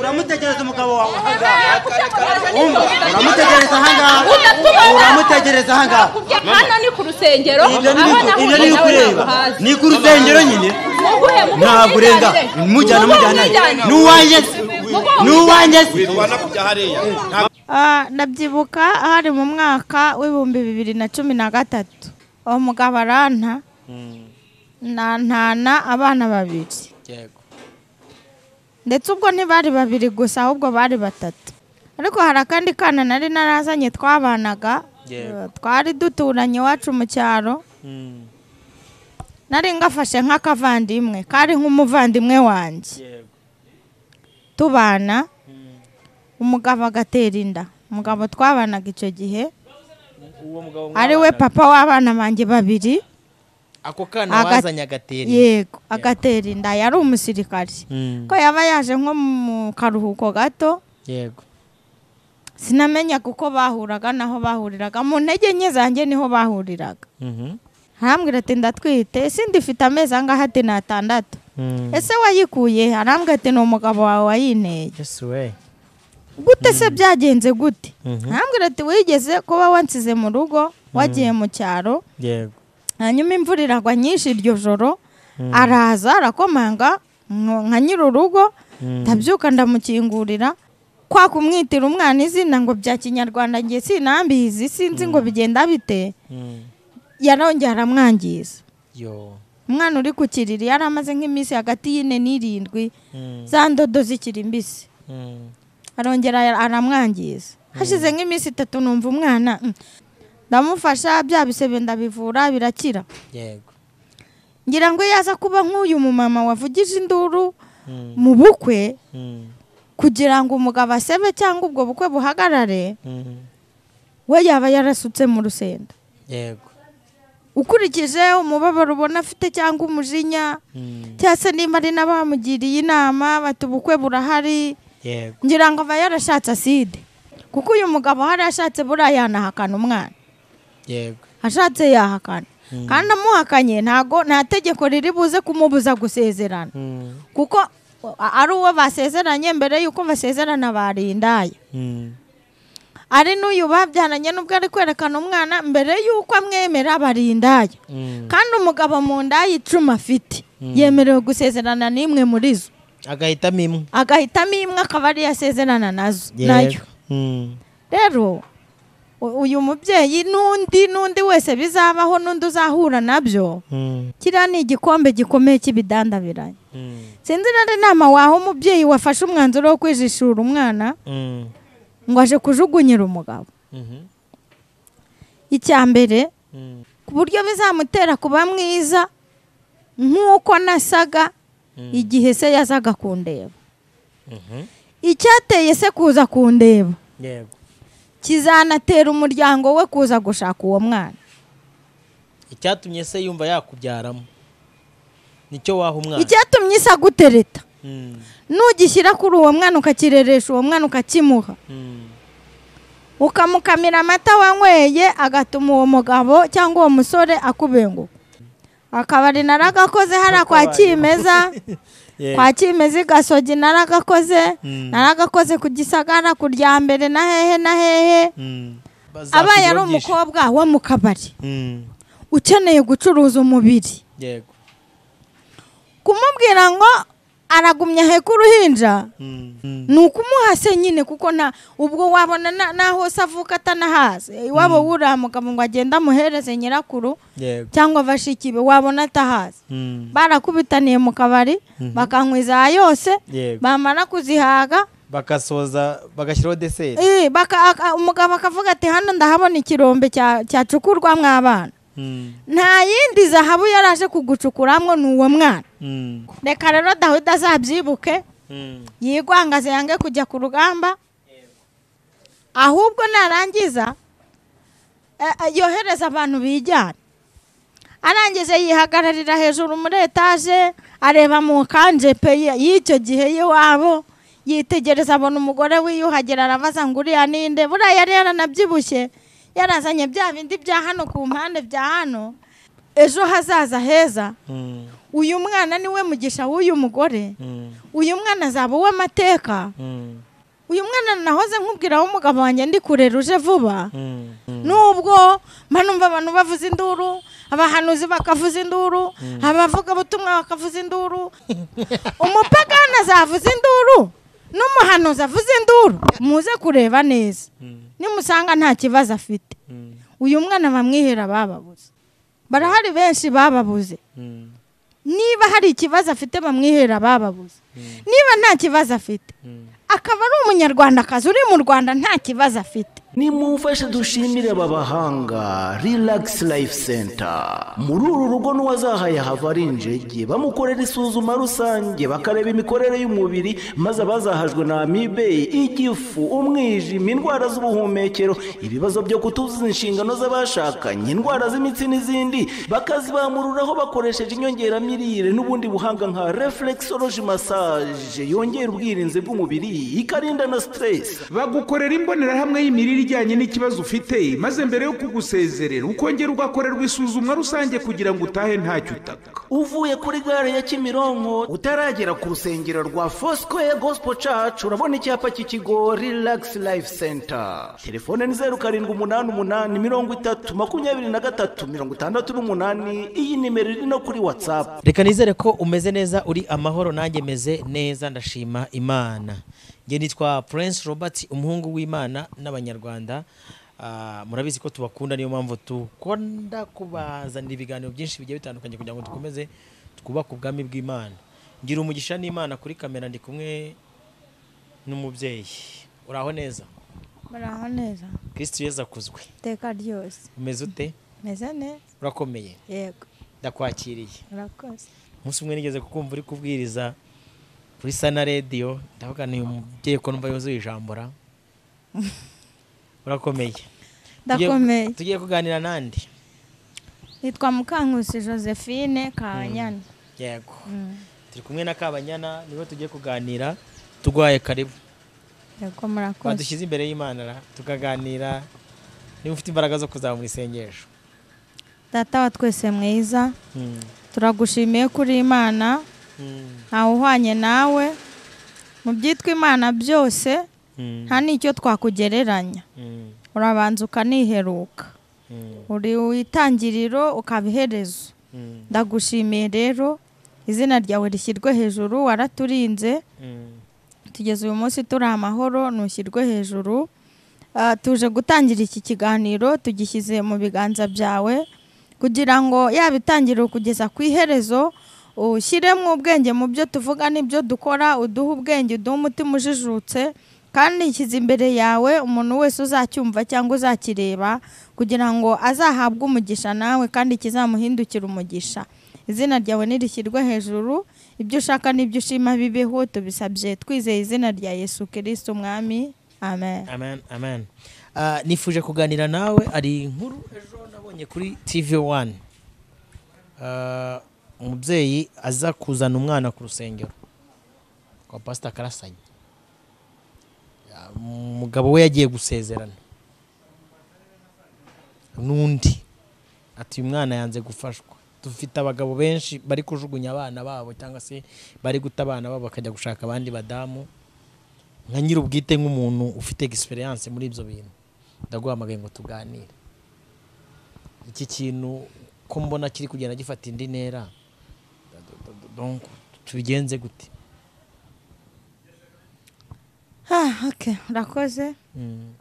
uramutegereza umugabo wawe ahangaha umva uramutegereza ahangaha uramutegereza ahangaha hano ni ku rusengero ibyo ni aho biku- ibyo ni nahuye nawe bikureba naguhaze ni ku rusengero nyine muguhe ntabwo urenga mujyana mujyana n'uwanjye se n'uwanjye se tubana kujya hariya Ah, ndabyibuka hari mu mwaka w'ibihumbi bibiri na cumi na gatatu uwo mugabo aranta nantana abana babiri yego ndetse ubwo ntibari babiri gusa ahubwo bari batatu ariko hari akandi kana nari narazanye twabanaga Yego. eh, twari duturanye iwacu mu cyaro Mm, nari ngafashe nk'akavandimwe kari nk'umuvandimwe wanjye yego tubana umugabo agatera inda umugabo twabanaga icyo gihe uwo mugabo ari we papa w'abana banjye babiri ako kana Aga- wazanye agateri yego agatera inda yari umusirikari Mm, ko yaba yaje nko mu karuhuko gato yego sinamenya kuko bahuraga naho bahuriraga mu ntege nke zanjye niho bahuriraga Mhm, arambwira ati ndatwite ese ndifite amezi angahe ati ni atandatu mm. ese wayikuye he?" arambwira ati ni umugabo wawe wayinteye yes we gute se byagenze gute Mhm. arambwira ati wigeze kuba wansize mu rugo wagiye mu cyaro yego hanyuma imvura iragwa nyinshi iryo joro araza arakomanga nko- nka nyiri urugo ndabyuka ndamukingurira kwa kumwitira umwana izina ngo bya kinyarwanda ngiye sinambizi sinzi ngo bigenda bite Mm, yarongera aramwangiza yo umwana uri ku kiriri yari amaze nk'iminsi hagati y'ine n'irindwi Mm, za ndodo zikiri mbisi mm. arongera ara- aramwangiza hashize nk'iminsi itatu numva umwana mm. ndamufasha bya bisebe ndabivura birakira yego ngira ngo iyo aza kuba nk'uyu mumama wavugije induru Mm, mu bukwe mm, kugira ngo umugabo asebe cyangwa ubwo bukwe buhagarare mm. we yaba yarasutse mu rusenda yego ukurikije umubabaro ubona afite cyangwa umujinya Mm, cyangwa se nimba ari n'abamugiriye inama bati ubukwe burahari yego ngira ngo aba yarashatse aside kuko uyu mugabo hari ashatse buriya yanahakana umwana yego ashatse yahakana kandi amuhakanye ntago nta tegeko riri buze kumubuza gusezerana Mm, kuko a- ari uwo basezeranye mbere y'uko basezerana barindaye mm. ari n'uyu babyaranye n'ubwo ari kwerekana umwana mbere y'uko amwemera barindaye Mm. kandi umugabo mu nda y'icumi afite yemerewe gusezerana n'imwe muri zo agahitamo imwe agahitamo imwe akaba ariyo asezerana nazo nayo yego Mm, rero u- uyu mubyeyi n'undi n'undi wese bizabaho n'undi uzahura nabyo mm, kiriya ni igikombe gikomeye cy'ibidandabiranye mm, sinzi rero inama waha umubyeyi wafashe umwanzuro wo kwijishura umwana mm. ngo aje kujugunyira umugabo Mhm, icya mbere mm, ku buryo bizamutera kuba mwiza nk'uko nasaga igihe se yazaga kundeba mhm. icyateye se kuza kundeba yego kizanatera umuryango we kuza gushaka uwo mwana icyatumye se yumva yakubyaramo nicyo waha umwana icyatumye isa gutereta Mm, nugishyira kuri uwo mwana ukakireresha uwo mwana ukakimuha mm, ukamukamira amata wanyweye agatuma uwo mugabo cyangwa uwo musore akubenguka akabari naragakoze hariya kwa kimeza yego. kwa kimeza i gasogi naragakoze Mm. naragakoze ku gisagara ku rya mbere na hehe na hehe Mm. abaye ari Bazakubyogesha. umukobwa wo mu kabari Mm, ukeneye gucuruza umubiri yego kumubwira ngo aragumya aheka uruhinja Mm, mm, ni ukumuha se nyine kuko nta ubwo wabona na- naho se avuka atanahazi iwabo wuriya mugabo ngo agende amuhereze nyirakuru yego cyangwa bashiki be wabona atahazi Mm, barakubitaniye mu kabari bakankwiza yose Yego. bamara kuzihaga bagasoza bagashyiraho deseri Eh, baka- aka- umugabo akavuga ati hano ndahabona ikirombe cya- cyacukurwa mw'abana Mm, nta yindi zahabu yari aje kugucukuramo ni uwo mwana mm, reka rero dawidi azabyibuke mm, yigwangaze yange kujya ku rugamba ahubwo narangiza eh, eh, yohereza abantu bijyana arangije yihagararira hejuru muri etaje areba mu kanjepe ye- y'icyo gihe y'iwabo yitegereza abona umugore wiyuhagira arabaza ngo uriya ninde buriya yari yaranabyibushye yarazanye bya bindi bya hano ku mpande bya hano ejo hazaza heza mm, uyu mwana niwe mugisha w'uyu mugore Mm, uyu mwana azaba uw'amateka mm, uyu mwana nahoze nkubwira aho umugabo wanjye ndi kurera uje vuba mm, mm. nubwo mba numva abantu bavuza induru abahanuzi bakavuza induru abavugabutumwa bakavuza induru umupagani azavuza induru n'umuhanuzi avuze induru muze kureba neza Mm, nimusanga nta kibazo afite mm, uyu mwana bamwihera bababuze barahari benshi bababuze mm, niba hari ikibazo afite bamwihera bababuze niba nta kibazo afite mm. akaba ari umunyarwandakazi uri mu rwanda nta kibazo afite nimumfashe dushimire aba bahanga relax life center muri uru rugo n'uwazahaye hava ari injege bamukorera isuzuma rusange bakareba imikorere y'umubiri maze abazahajwe na amibe igifu umwijima indwara z'ubuhumekero ibibazo byo kutuzuza inshingano z'abashakanye indwara z'imitsi n'izindi bakazibamururaho bakoresheje inyongeramirire n'ubundi buhanga nka reflexology massage yongera ubwirinzi bw'umubiri ikarinda na stress bagukorera imbonerahamwe y'imirire ijyanye n'ikibazo ufite maze mbere yo kugusezerera ukongera ugakorerwa isuzumwa rusange kugira ngo utahe ntacyo utaka uvuye kuri gare ya kimironko utaragera ku rusengero rwa fosikoye gosipo cacu urabona icyapa cy'ikigo rilagisi layifu senta telefone ni zeru karindwi umunani umunani mirongo itatu makumyabiri na gatatu mirongo itandatu n'umunani iyi nimero iri no kuri watsapu reka nizere ko umeze neza uri amahoro nanjye meze neza ndashima imana njye nitwa prince robert umuhungu w'imana n'abanyarwanda Ah, murabizi ko tubakunda niyo mpamvu dukunda kubazanira ibiganiro byinshi bigiye bitandukanye kugira ngo dukomeze twubake ubwami bw'imana ngira umugisha n'imana kuri kamera ndi kumwe n'umubyeyi uraho neza muraho neza kristo yezu akuzwe iteka ryose umeze ute meze neza urakomeye yego ndakwakiriye murakoze umunsi umwe nigeze kukumva uri kubwiriza kuri sana radiyo ndavuga ni umubyeyi ko numva yuzuye ijambo ra urakomeye Tugiye- ndakomeye tugiye kuganira nandi nitwa mukankusi josephine kanyana yego turi kumwe na kabanyana niwe tugiye kuganira turwaye karibu yego murakoze badushyize imbere y'imana ra tukaganira niba ufite imbaraga zo kuzamura isengesho data wa twese mwiza Mm. turagushimiye kuri imana Mm. ntawe uhwanye nawe mu byitwa imana byose Mm. nta n'icyo twakugereranya Mm. urabanza ukaniheruka Mm. uri witangiriro ukaba iherezo Mm. ndagushimiye rero izina ryawe rishyirwe hejuru waraturinze Mm. tugeze uyu munsi turi amahoro ntushyirwe hejuru Ah, tuje gutangira iki kiganiro tugishyize mu biganza byawe kugira ngo yaba itangiriro kugeza ku iherezo ushyiremo ubwenge mu byo tuvuga n'ibyo dukora uduhe ubwenge uduhe umutima ujijutse kandi nshyize imbere yawe umuntu wese uzacyumva cyangwa uzakireba kugira ngo azahabwe umugisha nawe kandi kizamuhindukira umugisha izina ryawe nirishyirwe hejuru ibyo ushaka n'ibyo ushima bibeho tubisabye twizeye izina rya yesu kirisiti umwami amen amen amen Ah, nifuje kuganira nawe hari inkuru ejo nabonye kuri tv wani umubyeyi aza kuzana umwana ku rusengero kwa pasita karasanye Ah, umugabo we yagiye gusezerana n'undi ati uyu mwana yanze gufashwa dufite abagabo benshi bari kujugunya abana babo cyangwa se bari guta abana babo bakajya gushaka abandi badamu nka nyir'ubwite nk'umuntu ufite egisperiyanse muri ibyo bintu ndaguhamagaye ngo tuganire iki kintu ko mbona kiri kugenda gifata indi ntera donc tubigenze gute Ah, okay. urakoze Mm,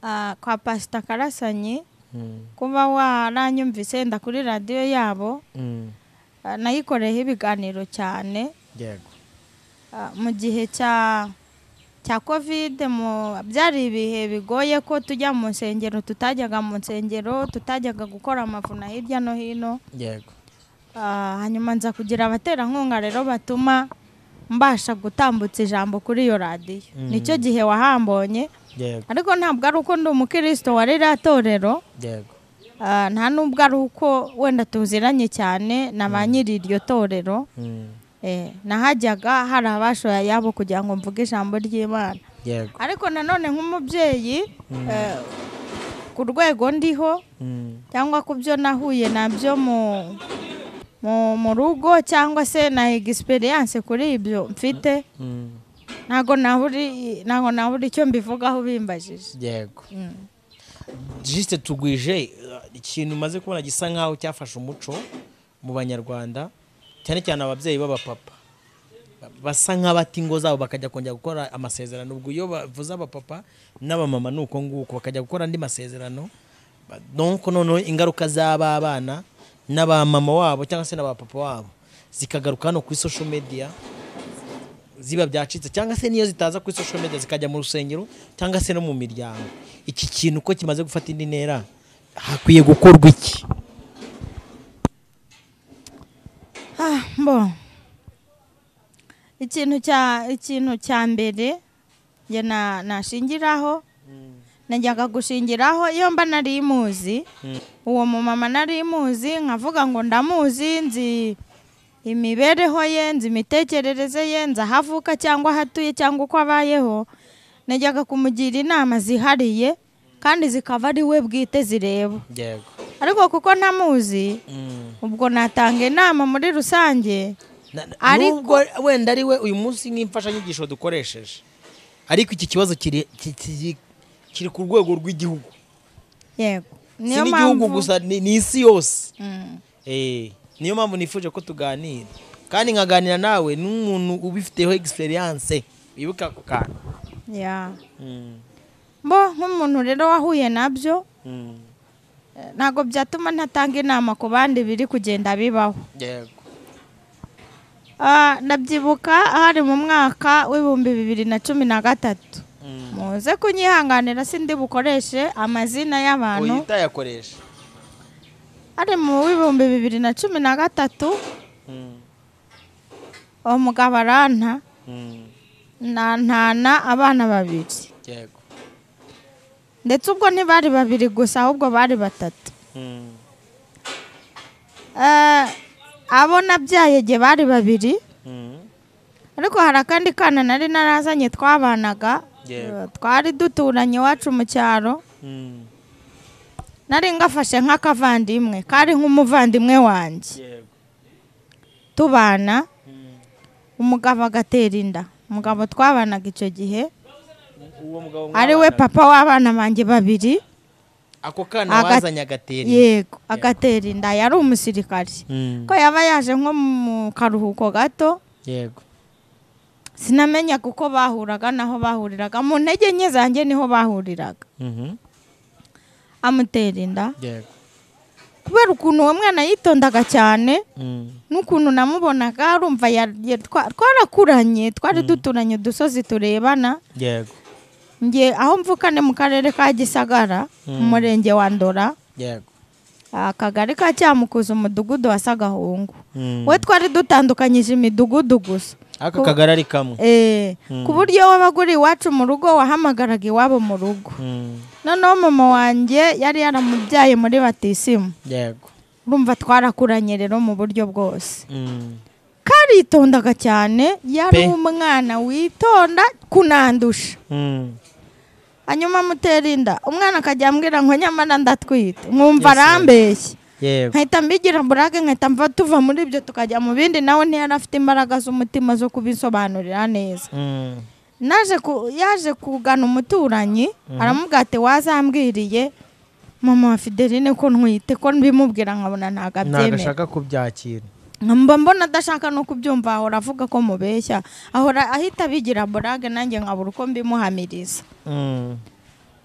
Ah, kwa pasita karasanyi mm, kuba waranyumvise wenda kuri radiyo yabo mm, ah, nayikoreyeho ibiganiro cyane yego Ah, mu gihe cya cya kovide mu byari ibihe bigoye ko tujya mu nsengero tutajyaga mu nsengero tutajyaga gukora amavuna hirya no hino yego Ah, hanyuma nza kugira abaterankunga rero batuma mbasha gutambutsa ijambo kuri iyo radiyo Mm. nicyo gihe wahambonye yego ariko ntabwo ari uko ndi umukristo wa ririya torero yego ah, nta nubwo ari uko wenda tuziranye cyane na ba nyiri iryo torero Mm, eh, nahajyaga hari abashoya yabo kugira ngo mvuge ijambo ry'imana yego ariko nanone nk'umubyeyi eh, ku rwego ndiho Mm, cyangwa ku byo nahuye nabyo mu mu- mu rugo cyangwa se na egisperiyanse kuri ibyo mfite ntabwo naburi ntabwo nabura icyo mbivugaho bimbajije yego jisite tugwije uh, ikintu umaze kubona gisa nkaho cyafashe umuco mu banyarwanda cyane cyane ababyeyi b'abapapa Ba- basa nk'abata ingo zabo bakajya kongera gukora amasezerano ubwo iyo bavuze abapapa n'abamama ni uko nguko bakajya gukora andi masezerano Ba- donc noneho ingaruka z'aba bana n'abamama wabo cyangwa se n'abapapa wabo zikagaruka hano kuri social media ziba byacitse cyangwa se niyo zitaza kuri social media zikajya mu rusengero cyangwa se no mu miryango iki kintu ko kimaze gufata indi ntera hakwiye gukorwa iki Ah, mbo ikintu cya ikintu cya mbere njye na nashingiraho najyaga gushingiraho iyo mba nari muzi uwo mumama nari muzi nkavuga ngo ndamuzi nzi imibereho ye nzi imitekerereze ye nzi aho avuka cyangwa aho atuye cyangwa uko abayeho najyaga kumugira inama zihariye kandi zikaba ari we bwite zireba yego ariko kuko ntamuzi ubwo natanga inama muri rusange Na- na- Ariko- nubwo wenda ari we uyu munsi nk'imfashanyigisho dukoresheje ariko iki kibazo kiri ki- ki- kiri ku rwego rw'igihugu yego si n'igihugu gusa ni ni isi yose Eh, niyo mpamvu nifuje ko tuganira kandi nkaganira nawe n'umuntu ubifiteho experience wibuka ako kantu ya Mm, mbo nk'umuntu rero wahuye nabyo mm, eh, ntabwo byatuma ntatanga inama ku bandi biri kugenda bibaho yego Ah, ndabyibuka hari mu mwaka w'ibihumbi bibiri na cumi na gatatu Mm. muze kunyihanganira sindi bukoreshe amazina y'abantu uyitayakoresha hari mu w'ibihumbi bibiri na cumi na gatatu uwo mugabo aranta nantana abana babiri yego ndetse ubwo ntibari babiri gusa ahubwo bari batatu Eh, abo nabyaye igihe bari babiri ariko hari akandi kana nari narazanye twabanaga Yego. eh, twari duturanye iwacu mu cyaro nari ngafashe nk'akavandimwe kari nk'umuvandimwe wanjye yego tubana umugabo agatera inda umugabo twabanaga icyo gihe uwo mugabo ari we papa w'abana banjye babiri ako kana Aga- wazanye agateri yego agatera inda yari umusirikare ko yaba yaje nko mu karuhuko gato yego sinamenyaga uko bahuraga n'aho bahuriraga mu ntege nke zanjye niho bahuriraga amutera inda yego kubera ukuntu uwo mwana yitondaga cyane n'ukuntu namubonaga arumva ya- ya- twa- twarakuranye twari duturanye udusozi turebana yego nge aho mvuka ni mu karere ka gisagara mu murenge wa ndora yego akagari ka cyamukuza umudugudu wa sagahungu we twari dutandukanyije imidugudu gusa ako kagari ari kamwe Eh, ku buryo wabaga uri iwacu mu rugo wahamagaraga iwabo mu rugo Mm, noneho mama wanjye yari yaramubyaye muri batisimu yego urumva twarakuranye rero mu buryo bwose Mm, karitondaga cyane Pe. yari umwana witonda kunandusha mm, hanyuma amutera inda umwana akajya ambwira ngo nyamara ndatwite nkumva arambeshye yego nkahita mbigira burake nkahita mva tuva muri ibyo tukajya mu bindi nawe ntiyari afite imbaraga z'umutima zo kubisobanurira neza Mm, naje ku- yaje kugana umuturanyi aramubwira ati wazambwiriye mama wa fideline ko ntwite ko mbimubwira nkabona ntabwo abyemera ntagashaka kubyakira mba mbona adashaka no kubyumva ahora avuga ko mubeshya ahora ahita abigira burage nanjye nkabura uko mbimuhamiriza Mm,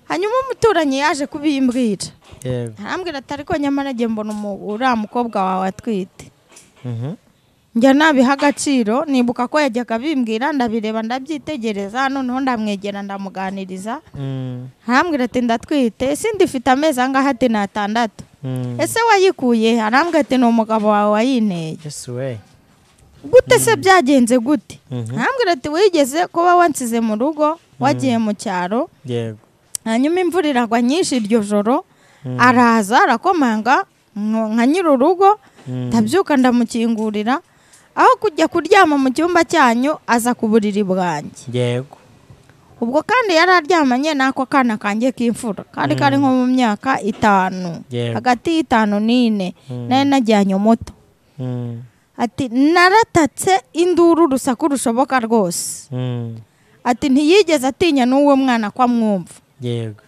hanyuma umuturanyi yaje kubimbwira yego arambwira ati ariko nyamara njye mbona umu- uriya mukobwa wawe atwite Mhm, njya nabiha agaciro nibuka ko yajyaga abimbwira ndabireba ndabyitegereza noneho ndamwegera ndamuganiriza mm, arambwira ati ndatwite ese ndifite amezi angahe ati ni atandatu mm. ese wayikuye he?" arambwira ati ni umugabo wawe wayinteye yes we gute se byagenze gute Mhm. arambwira ati wigeze kuba wansize mu rugo wagiye mu cyaro yego hanyuma imvura iragwa nyinshi iryo joro araza arakomanga nko- nka nyiri urugo ndabyuka ndamukingurira aho kujya kuryama mu cyumba cyanyu aza ku buriri bwanjye yego ubwo kandi yari aryamanye n'ako kana kanjye k'imfura kari kari nko mu myaka itanu Yego. hagati y'itanu n'ine nari najyanye umuto Mm, ati naratatse induru urusaku rushoboka rwose mm, ati ntiyigeze atinya n'uwo mwana ko amwumva yego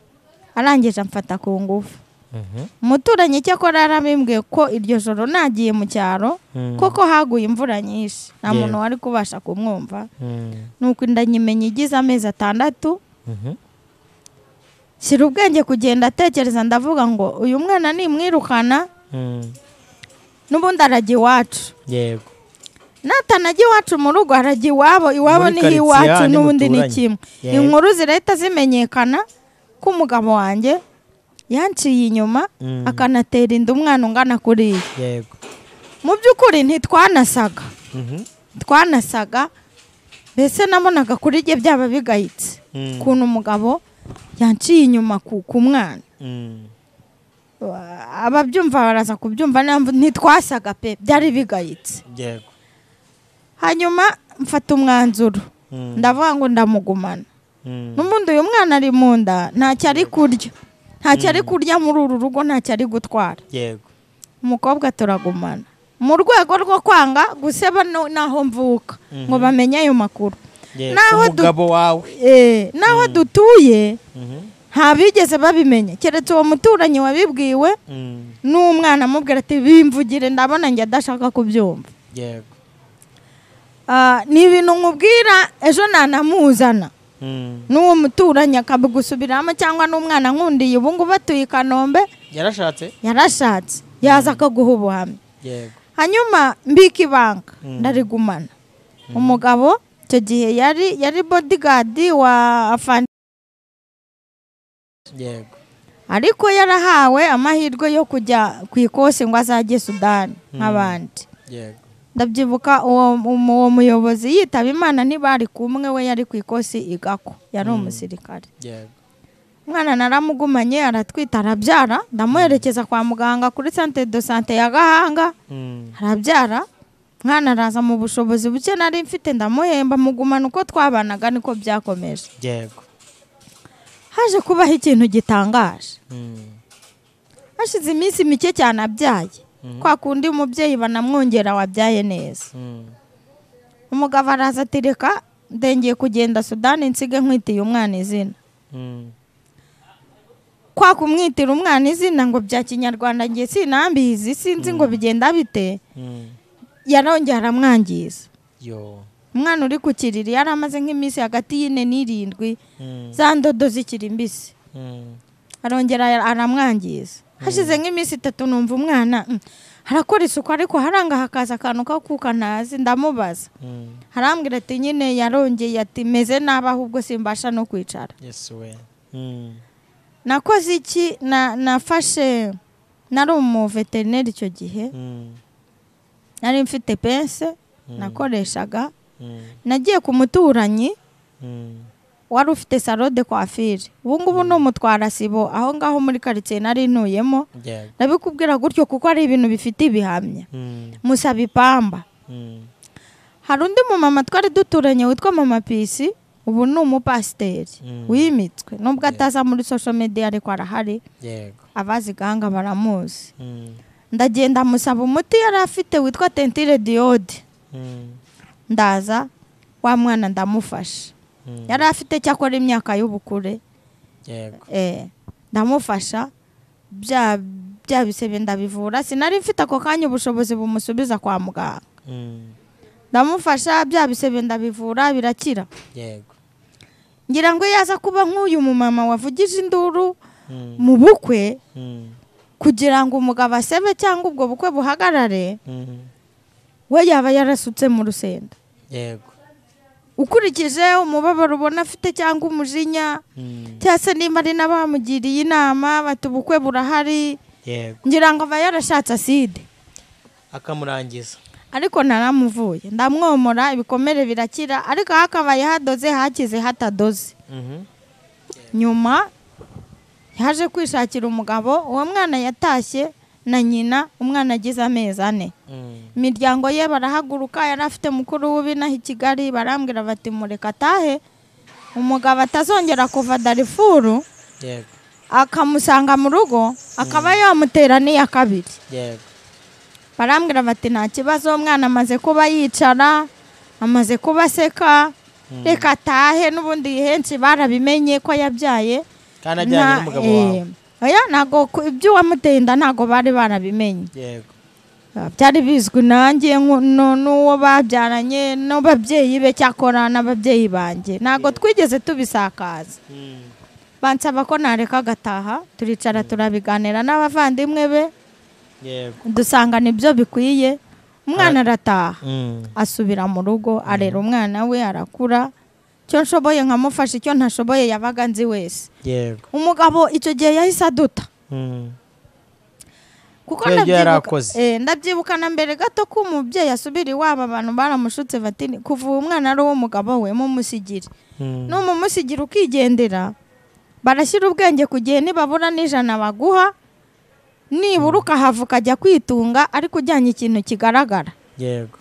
arangije amfata ku ngufu Mhm, umuturanyi icyakora yarabimbwiye ko iryo joro nagiye mu cyaro Mm. kuko haguye imvura nyinshi nta Yeah. muntu wari kubasha kumwumva mm, nuko inda nyimenya igize amezi atandatu mhm, shyira ubwenge kugenda atekereza ndavuga ngo uyu mwana nimwirukana mm, n'ubundi arajya iwacu yego natanajya iwacu mu rugo harajya iwabo iwabo Muri ni quartier iwacu hahandi n'ubundi ni muturanye. kimwe Yego. inkuru zirahita zimenyekana ko umugabo wanjye yanciye inyuma Mm. akanatera inda umwana ungana kuriya yego mu by'ukuri ntitwanasaga Mhm, twanasaga mbese nabonaga kuri rye byaba bigayitse Mm. ukuntu umugabo yanciye inyuma ku ku mwana mm, Uh, ababyumva baraza kubyumva niyo mpamvu ntitwasaga pe byari bigayitse yego hanyuma mfata umwanzuro Mm. ndavuga ngo ndamugumana mm, n'ubundi uyu mwana ari mu nda ntacyo ari kurya ntacyo ari kurya muri uru rugo ntacyo ari gutwara yego umukobwa turagumana mu rwego rwo kwanga guseba no- n'aho mvuka ngo bamenye ayo makuru yego Naho du- umugabo wawe Eh, n'aho dutuye Mhm, nta bigeze babimenya keretse uwo muturanyi wabibwiwe mm, n'umwana amubwira ati bimvugire ndabona njye adashaka kubyumva yego Ah, ni ibintu nkubwira ejo nanamuzana mm. n'uwo muturanyi akabigusubiramo cyangwa n'umwana nkundiye ubu ngubu atuye i kanombe yarashatse yarashatse yaza akaguha ubuhamya yego hanyuma mbika ibanga ndarigumana umugabo icyo gihe yari yari bodigadi wa afandi yego ariko yarahawe amahirwe yo kujya ku ikosi ngo azajye sudani nk'abandi yego ndabyibuka uwo um- uwo muyobozi yitaba imana ntibari kumwe we yari ku ikosi igako yari umusirikare yego umwana naramugumanye aratwita arabyara ndamuherekeza kwa muganga kuri sante do sante ya gahanga Mm, arabyara umwana araza mu bushobozi buke nari mfite ndamuhemba mugumana uko twabanaga niko byakomeje yego haje kubaho ikintu gitangaje Mm, hashize iminsi mike cyane abyaye kwa kundi umubyeyi banamwongera wabyaye neza mm, umugabo araza ati reka ndengeye kugenda sudani nsige nkwitiye umwana izina mm, kwa kumwitira umwana izina ngo bya kinyarwanda ngiye sinambizi sinzi ngo bigenda bite mm. yarongera aramwangiza yo umwana uri ku kiriri yari amaze nk'iminsi hagati y'ine n'irindwi Mm, za ndodo zikiri mbisi mm, arongera aramwangiza hashize nk'iminsi itatu numva umwana mm, arakora isuku ariko haranga hakaza akantu kakuka ntazi ndamubaza mm. arambwira ati nyine yarongeye ati meze nabi ahubwo simbasha no kwicara yes we Mm, nakoze iki na nafashe nari umuveterineri icyo gihe mm, nari mfite pense nakoreshaga mm, nagiye ku muturanyi mm. wari ufite salode kwa fili ubu ngubu ni umutwarasibo aho ngaho muri karitsiye nari ntuyemo yego ndabikubwira gutyo kuko ari ibintu bifite ibihamya Mm, musaba ipamba mm, hari undi mumama twari duturanye witwa mama pisi ubu ni umupasiteri Mm. wimitswe nubwo ataza muri sosho mediya ariko arahari yego abazi gahanga baramuzi Mm, ndagenda musaba umuti yari afite witwa tentire diyode mm, ndaza wa mwana ndamufasha mm. yari afite cyakora imyaka y'ubukure yego eh, ndamufasha bya bya bisebe ndabivura sinari mfite ako kanya ubushobozi bumusubiza kwa muganga Mm, ndamufasha bya bisebe ndabivura birakira yego ngira ngo iyo aza kuba nk'uyu mumama wavugije induru Mm, mu bukwe mm, kugira ngo umugabo asebe cyangwa ubwo bukwe buhagarare mm. we yaba yarasutse mu rusenda yego ukurikije umubabaro ubona afite cyangwa umujinya Mm, cyangwa se nimba ari n'abamugiriye inama bati ubukwe burahari yego ngira ngo aba yarashatse aside akamurangiza ariko naramuvuye ndamwomora ibikomere birakira ariko hakabaye hadoze hakize hatadoze Mhm, nyuma yaje kwishakira umugabo uwo mwana yatashye na nyina umwana agize amezi ane mm, imiryango ye barahaguruka yari afite mukuru w'ibinaha i kigali barambwira bati mureka atahe umugabo atazongera kuva darifuru yego akamusanga mu rugo akaba yamutera n'iya kabiri yego barambwira bati nta kibazo umwana amaze kuba yicara amaze kuba aseka reka atahe n'ubundi henshi barabimenye ko yabyaye kandi ajyanye Nta- n'umugabo wawe eh, oya ntabwo ku- iby'uwamuteye inda ntabwo bari barabimenye yego byari bizwi nanjye nku- nu- n'uwo babyaranye n'ababyeyi be cyakora n'ababyeyi banjye ntabwo twigeze tubisakaza bansaba ko nareka agataha turicara turabiganira n'abavandimwe be yego dusangana ibyo bikwiye umwana arataha Mm. asubira mu rugo arera umwana we arakura icyo nshoboye nkamufasha icyo ntashoboye yabaga nzi wese yego umugabo icyo gihe yahise aduta Mm. kuko Kubera ibyo yari ndabyibuka akoze. eh, ndabyibuka na mbere gato ko umubyeyi asubira iwabo abantu baramushutse bati "Ni- kuva uwo mwana ari uw'umugabo we mumusigire Mm. n'umumusigire ukigendera barashyira ubwenge ku gihe nibabura n'ijana baguha nibura ukahava ukajya kwitunga ariko ujyanye ikintu kigaragara yego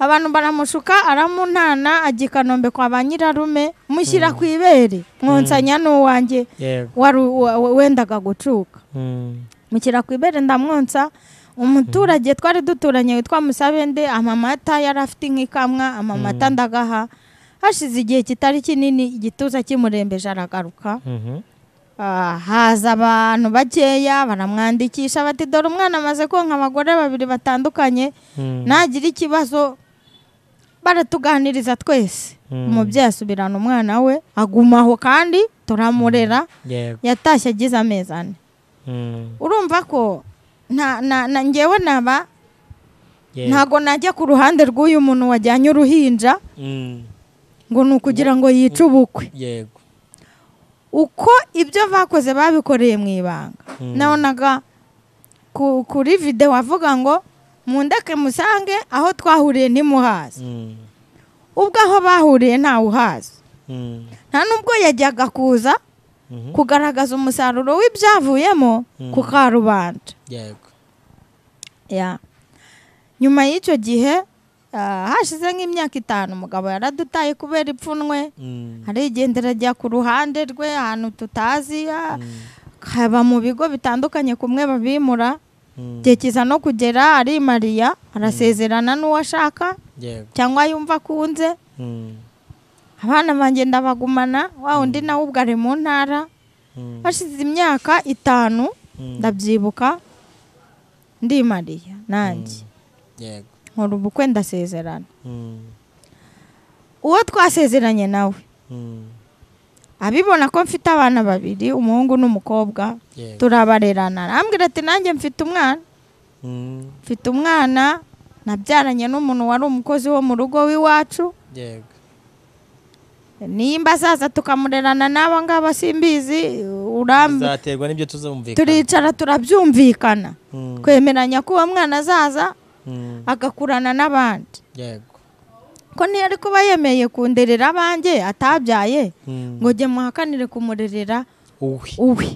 abantu baramushuka aramunana ajya i kanombe kwa ba nyirarume mushyira ku ibere mwonsanya n'uwanjye yego wari u- wa- wa- wendaga gucuka Mm. mukira ku ibere ndamwonsa umuturage twari duturanye witwa musabende amamata yari afite inka ikamwa amamata ndagaha hashize igihe kitari kinini igituza kimurembeje aragaruka Mhm. Ah, haza abantu bakeya baramwandikisha bati dore umwana amaze konka abagore babiri batandukanye Mm. nagira ikibazo baratuganiriza twese umubyeyi asubirana umwana we aguma aho kandi turamurera yego yatashye agize amezi ane Mm. urumva ko nta na na ngewe naba yego ntago najya ku ruhande rw'uyu muntu wajyanye uruhinja Mm. ngo ni ukugira ngo yice ubukwe yego uko ibyo bakoze babikoreye mu ibanga nabonaga ku- kuri videwo avuga ngo mundeke musange aho twahuriye ntimuhazi Mm. ubwo aho bahuriye ntawe uhazi Mm. nta n'ubwo yajyaga kuza Mhm. kugaragaza umusaruro w'ibyavuyemo ku karubanda yego ya nyuma y'icyo gihe ah, hashize nk'imyaka itanu umugabo yaradutaye kubera ipfunwe Mm. arigendera ajya ku ruhande rwe ahantu tutazi ah, haba mu bigo bitandukanye kumwe babimura Mm. igihe kiza no kugera arimariya arasezerana n'uwo ashaka yego cyangwa yumva akunze Mm. abana banjye ndabagumana wa undi nawe ubwo ari mu ntara Mm. hashize imyaka itanu ndabyibuka ndimariya nanjye yego nkora ubukwe ndasezerana Mm. uwo twasezeranye nawe Mm. abibona ko mfite abana babiri umuhungu n'umukobwa yego turabarerana arambwira ati nanjye mfite umwana Mm. mfite umwana nabyaranye n'umuntu wari umukozi wo mu rugo w'iwacu yego nimba azaza tukamurerana n'aba ngaba simbizi urambi bizaterwa n'ibyo tuzumvikana turicara turabyumvikana Mm. twemeranya ko uwo mwana azaza Mm. agakurana n'abandi yego ko ntiyari kuba yemeye kunderera abanjye atabyaye Mm. ngo jye muhakanire kumurerera uwe uwe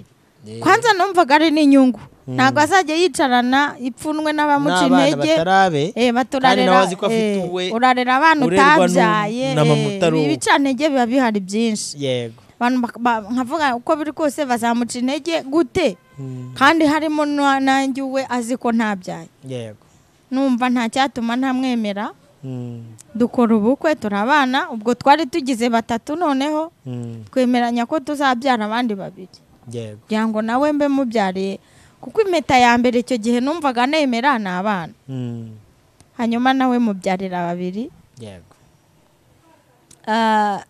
Yeah. kwanza numvaga ari n'inyungu ntabwo azajya yicarana ipfunwe n'abamuca n'abana intege batarabe Eh, baturarera, nawe azi ko afite eh, uwe urarera abana urerwa n'u- utabyaye na eh, mama utari uwe. ibicantege biba bihari byinshi yego abantu bak- ba- nkavuga uko biri kose bazamuca intege gute Mm. kandi harimo na- nanjye uwe azi ko ntabyaye yego numva nta cyatuma ntamwemera Mm. dukora ubukwe turabana ubwo twari tugize batatu noneho Mm. twemeranya ko tuzabyara abandi babiri yego kugira ngo nawe mbe mubyariye kuko impeta ya mbere icyo gihe numvaga nemera ni abana Mm. hanyuma nawe mubyarira babiri yego Ah,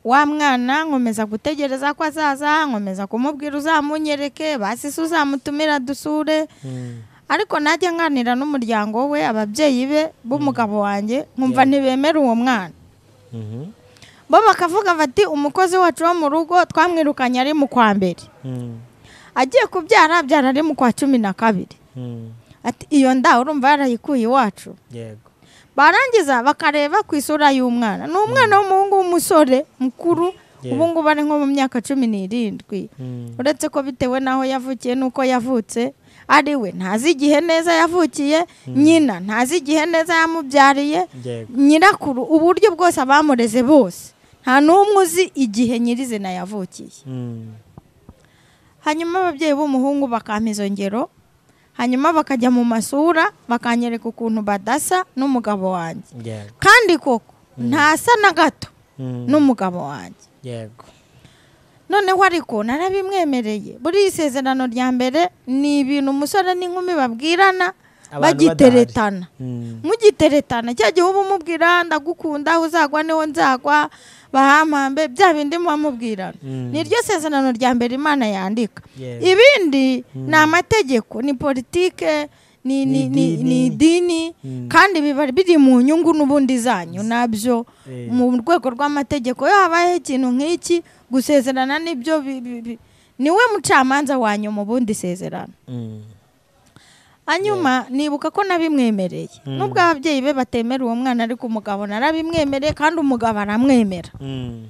wa mwana nkomeza gutegereza ko azaza nkomeza kumubwira uzamunyereke basi se uzamutumira dusure Mm. ariko najya nganira n'umuryango we ababyeyi be b'umugabo wanjye nkumva ntibemera uwo mwana Mhm. bo bakavuga bati umukozi wacu wo mu rugo twamwirukanye ari mu kwa mbere Mm. agiye kubyara abyara ari mu kwa cumi na kabiri Mm. ati iyo nda urumva yarayikuye iwacu yego barangiza bakareba ku isura y'umwana ni umwana w'umuhungu w'umusore mukuru Yeah. ubu ngubu ari nko mu myaka cumi n'irindwi Mm. uretse ko bitewe n'aho yavukiye n'uko yavutse ari we ntazi igihe neza yavukiye nyina ntazi igihe neza yamubyariye yego nyirakuru uburyo bwose abamureze bose nta n'umwe uzi igihe nyirizina yavukiye Mm. hanyuma ababyeyi b'umuhungu bakampa izo ngero hanyuma bakajya mu masura bakanyereka ukuntu badasa n'umugabo wanjye yego kandi koko ntasa na gato n'umugabo wanjye yego noneho ariko narabimwemereye buriya isezerano rya mbere ni ibintu umusore n'inkumi babwirana Abantu bagiteretana Mm. mugiteretana cya gihe uba umubwira ndagukunda aho uzagwa niho nzagwa bahampambe bya bindi muba mubwirana Mm. ni ryo sezerano rya mbere imana yandika Yes. ibindi ni amategeko ni politike ni ni- ni- ni idini kandi biba biri mu nyungu n'ubundi zanyu nabyo Eh. mu rwego rw'amategeko iyo habayeho ikintu nk'iki gusezerana nibyo bi- bi- bi- niwe mucamanza wanyu mu bundi sezerano Mm. hanyuma nibuka ko nabimwemereye nubwo ababyeyi be batemera uwo mwana ariko umugabo narabimwemereye kandi umugabo aramwemera Mm.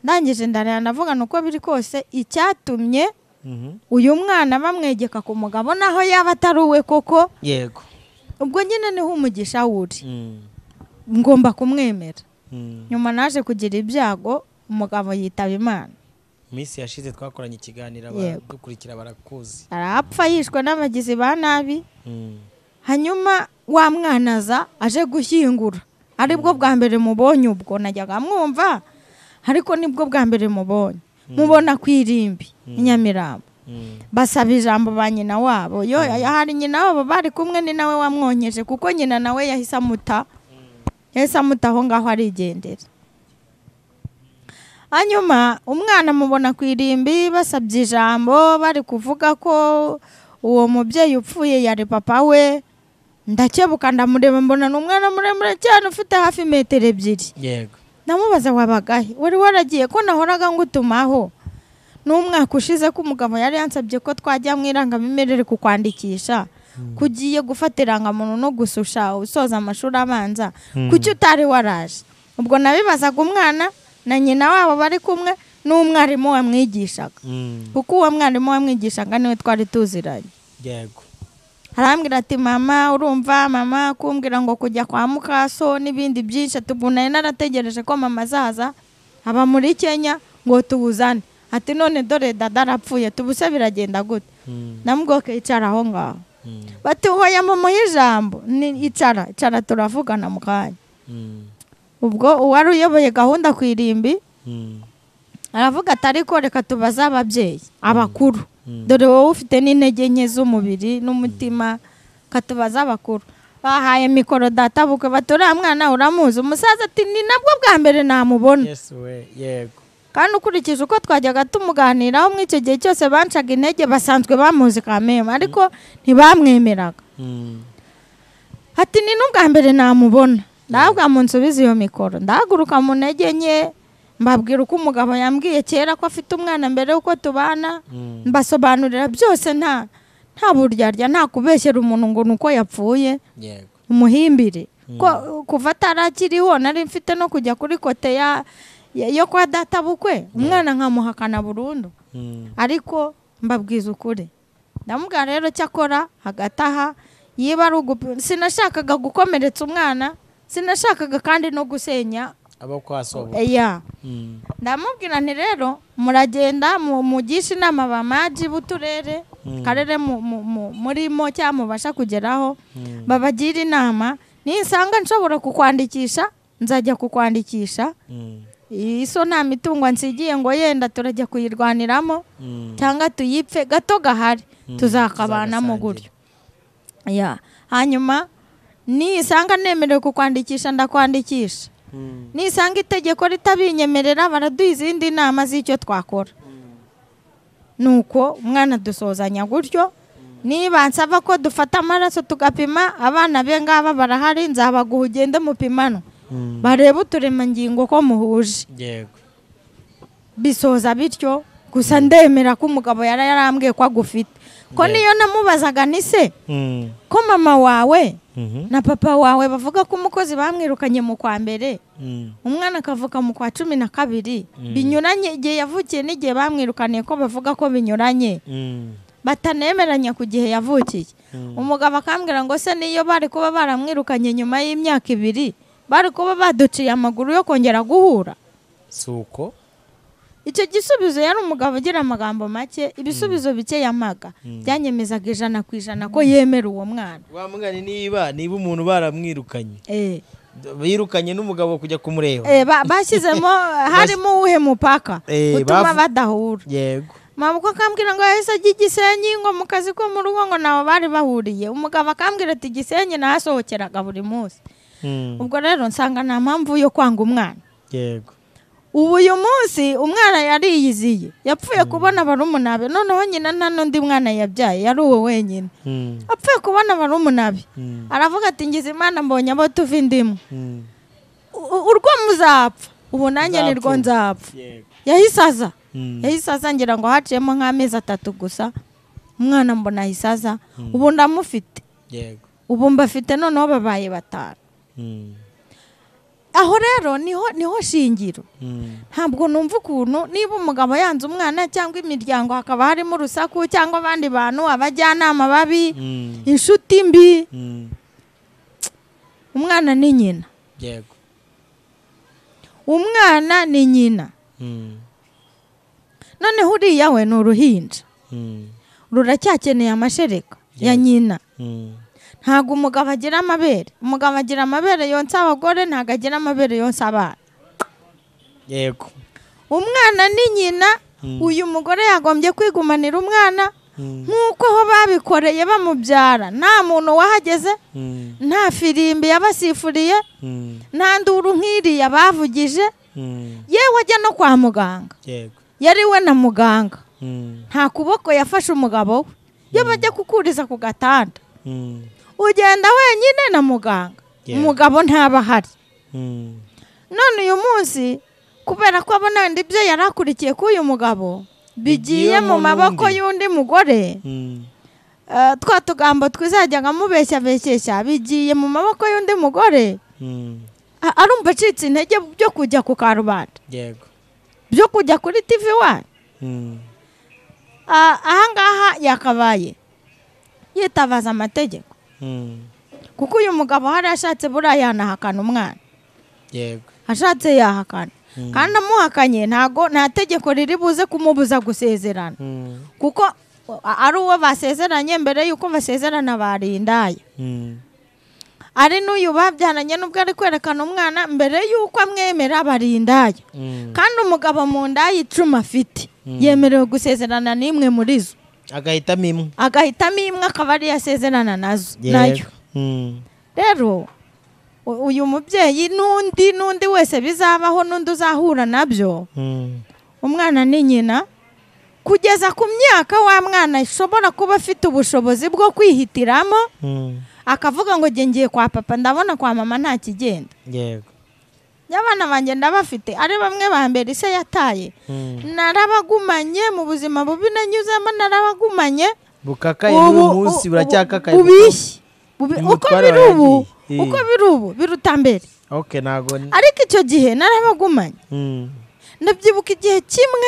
ndangije ndareba ndavuga ni uko biri kose icyatumye Mhm. uyu mwana bamwegeka ku mugabo naho yaba atari uwe koko yego ubwo nyine niho umugisha wuri Mm. ngomba kumwemera Mm. nyuma naje kugira ibyago umugabo yitaba imana minsi yashize twakoranye ikiganiro Yego. dukurikira barakuzi arapfa yishwe n'abagizi ba nabi Mm. hanyuma wa mwana aza aje gushyingura aribwo bwa mbere mubonye ubwo najyaga mwumva ariko nibwo bwa mbere mubonye mubona ku irimbi i nyamirambo Mm. basaba ijambo ba nyina wabo yo hari nyina wabo bari kumwe ni nawe wamwonkeje kuko nyina nawe yahise amuta yahise amuta aho ngaho arigendera hanyuma umwana amubona ku irimbi basabye ijambo bari kuvuga ko uwo mubyeyi upfuye yari papa we ndakebuka ndamureba mbona ni umwana muremure cyane ufite hafi metero ebyiri yego ndamubaza wabagahe wari waragiye ko nahoraga ngutumaho n'umwaka ushize ko umugabo yari yansabye ko twajya mu irangamimerere kukwandikisha kugiye gufata irangamuntu no gususha usoza amashuri abanza kuki utari waraje ubwo nabibazaga umwana na nyina wabo bari kumwe n'umwarimu wamwigishaga Mm. kuko uwo mwarimu wamwigishaga niwe twari tuziranye yego arambwira ati mama urumva mama kumbwira ngo kujya kwa mukaso n'ibindi byinshi ati ubu nari narategereje ko mama azaza aba muri kenya ngo tubuzane ati none dore dada arapfuye tubuse biragenda gute Mm. ndamubwoke icara aho ngaho Mm. bati hoya mumuhe ijambo ni icara icara turavugana mu kanya Mm. ubwo uwari uyoboye gahunda ku irimbi Mm. aravuga ati ariko reka tubaze ababyeyi abakuru Mm. dore wowe ufite n'intege nke z'umubiri n'umutima katubaze abakuru bahaye mikoro data bukwe bati uriya mwana uramuzi umusaza ati ni nabwo bwa mbere namubona yes we yego kandi ukurikije uko twajyaga tumuganiraho muri icyo gihe cyose bancaga intege basanzwe bamuzi kamema ariko ntibamwemeraga Mm. ati ni n'ubwa mbere namubona ndabwa mu nsubiza iyo mikoro ndahaguruka mu ntege nke mbabwira uko umugabo yambwiye kera ko afite umwana mbere y'uko tubana Mm. mbasobanurira byose nta nta buryarya nta kubeshyera umuntu ngo ni uko yapfuye yego umuhimbire ko kuva atarakiriho nari mfite no kujya kuri kote ya ya- yo kwa data bukwe umwana nkamuhakana burundu Mm. ariko mbabwiza ukuri ndamubwira rero cyakora hagati aha yiba ari ugupi- sinashakaga gukomeretsa umwana sinashakaga kandi no gusenya abo kwasobo ya Mm. ndamubwira nti rero muragenda mu- mugisha inama ba maji b'uturere karere mu- mu- mu- murimo cyangwa mubasha kugeraho babagira inama nisanga nshobora kukwandikisha nzajya kukwandikisha Mm. iso nta mitungo nsigiye ngo yenda turajya kuyirwaniramo Mm. cyangwa tuyipfe gato gahari tuzakabanamo tuzagasangira. gutyo Ya. hanyuma nisanga nemerewe kukwandikisha ndakwandikisha Mm. nisanga itegeko ritabinyemerera baraduha izindi nama z'icyo twakora nuko umwana dusozanya gutyo niba nsaba ko dufata amaraso tugapima abana be ngaba barahari nzabaguha ugende mupimano barebe uturemangingo ko muhuje yego bisoza bityo gusa ndemera ko umugabo yari yarambwiye ko agufite ko niyo namubazaga ni se Mm. ko mama wawe Mhm. na papa wawe bavuga ko umukozi bamwirukanye mu kwa mbere Mm. umwana akavuka mu kwa cumi na kabiri binyuranye igihe yavukiye n'igihe bamwirukaniye ko bavuga ko binyuranye Mm. batanemeranya ku gihe yavukiye umugabo akambwira ngo se niyo bari kuba baramwirukanye nyuma y'imyaka ibiri bari kuba baduciye amaguru yo kongera guhura si uko icyo gisubizo yari umugabo ugira amagambo make ibisubizo bike yamaga byanyemezaga ijana ku ijana ko yemera uwo mwana wamugane niba niba umuntu baramwirukanye Eh. birukanye n'umugabo kujya kumureba Eh, ba- bashyizemo harimo uwuhe mupaka Eh, bavu- utuma badahura yego mama uko akambwira ngo yahise ajya i gisenyi ngo mu kazi ko mu rugo ngo nabo bari bahuriye umugabo akambwira ati gisenyi nahasohokeraga buri munsi Mm, ubwo rero nsanga nta mpamvu yo kwanga umwana yego ubu uyu munsi umwana yariyiziye yapfuye kubona barumunabe noneho nyina nta n'undi mwana yabyaye yari uwo wenyine Mm, apfuye kubona barumunabe Mm. aravuga ati ngize imana mbonye abo tuva indimu mm, U- u- urwo muzapfa ubu nanjye Nzapfa. nirwo nzapfa yego yahise aza Mm. yahise aza ngira ngo haciyemo nk'amezi atatu gusa umwana mbona ahise aza ubu ndamufite yego ubu mbafite noneho babaye batanu Mm, aho rero niho niho shingiro mm, ntabwo numva ukuntu niba umugabo yanze umwana cyangwa imiryango hakaba harimo urusaku cyangwa abandi bantu abajyanama babi mm, inshuti mbi mm, umwana ni nyina yego umwana ni nyina Mm, noneho uriya we ni uruhinja mm, ruracyakeneye amashereka ya nyina mm, ntabwo umugabo agira amabere umugabo agira amabere yonsa abagore ntabwo agira amabere yonsa abana yego umwana ni nyina uyu mugore yagombye kwigumanira umwana Mm, nk'uko aho babikoreye bamubyara nta muntu wahageze mm, nta firimbi yabasifuriye mm, nta nduru nk'iriya bavugije mm, yewe ajya no kwa muganga yego yari we na muganga Mm, nta kuboko yafashe umugabo we iyo bajya kukuriza ku gatanda mm, ugenda wenyine na muganga Yeah. umugabo ntaba ahari mm, none uyu munsi kubera ko abona wenda ibyo yari akurikiye k'uyu mugabo bigiye mu maboko y'undi mugore mm, eh, twa tugambo twizajyaga mubeshyabeshyeshya bigiye mu maboko y'undi mugore mm, a- arumva acitse intege byo kujya ku karubanda yego byo kujya kuri tivi wani Mm, Ah, ahangaha yakabaye yitabaza amategeko mm, kuko uyu mugabo hari ashatse buriya yanahakana umwana yego ashatse yahakana kandi amuhakanye ntago nta tegeko riri buze kumubuza gusezerana Mm, kuko a- ari uwo basezeranye mbere y'uko basezerana barindaye mm, ari n'uyu babyaranye n'ubwo ari kwerekana umwana mbere y'uko amwemera barindaye mm. kandi umugabo mu nda y'icuma afite yemerewe gusezerana n'imwe muri zo agahitamo imwe agahitamo imwe akaba ariyo asezerana nazo nayo yego Mm, rero u- uyu mubyeyi n'undi n'undi wese bizabaho n'undi uzahura nabyo mm, umwana ni nyina kugeza ku myaka wa mwana ashobora kuba afite ubushobozi bwo kwihitiramo mm, akavuga ngo njye ngiye kwa papa ndabona kwa mama nta kigenda yego iyo abana banjye ndabafite ari bamwe ba mbere ise yataye Mm. narabagumanye mu buzima bubi nanyuzemo narabagumanye bukakaye n'uyu munsi buracyakakaye bubishye Bubi- Ni uko umutware biri ubu wayagiye. uko biri ubu biruta mbere ok ntabwo ni- ariko icyo gihe narabagumanye Mm, ndabyibuka igihe kimwe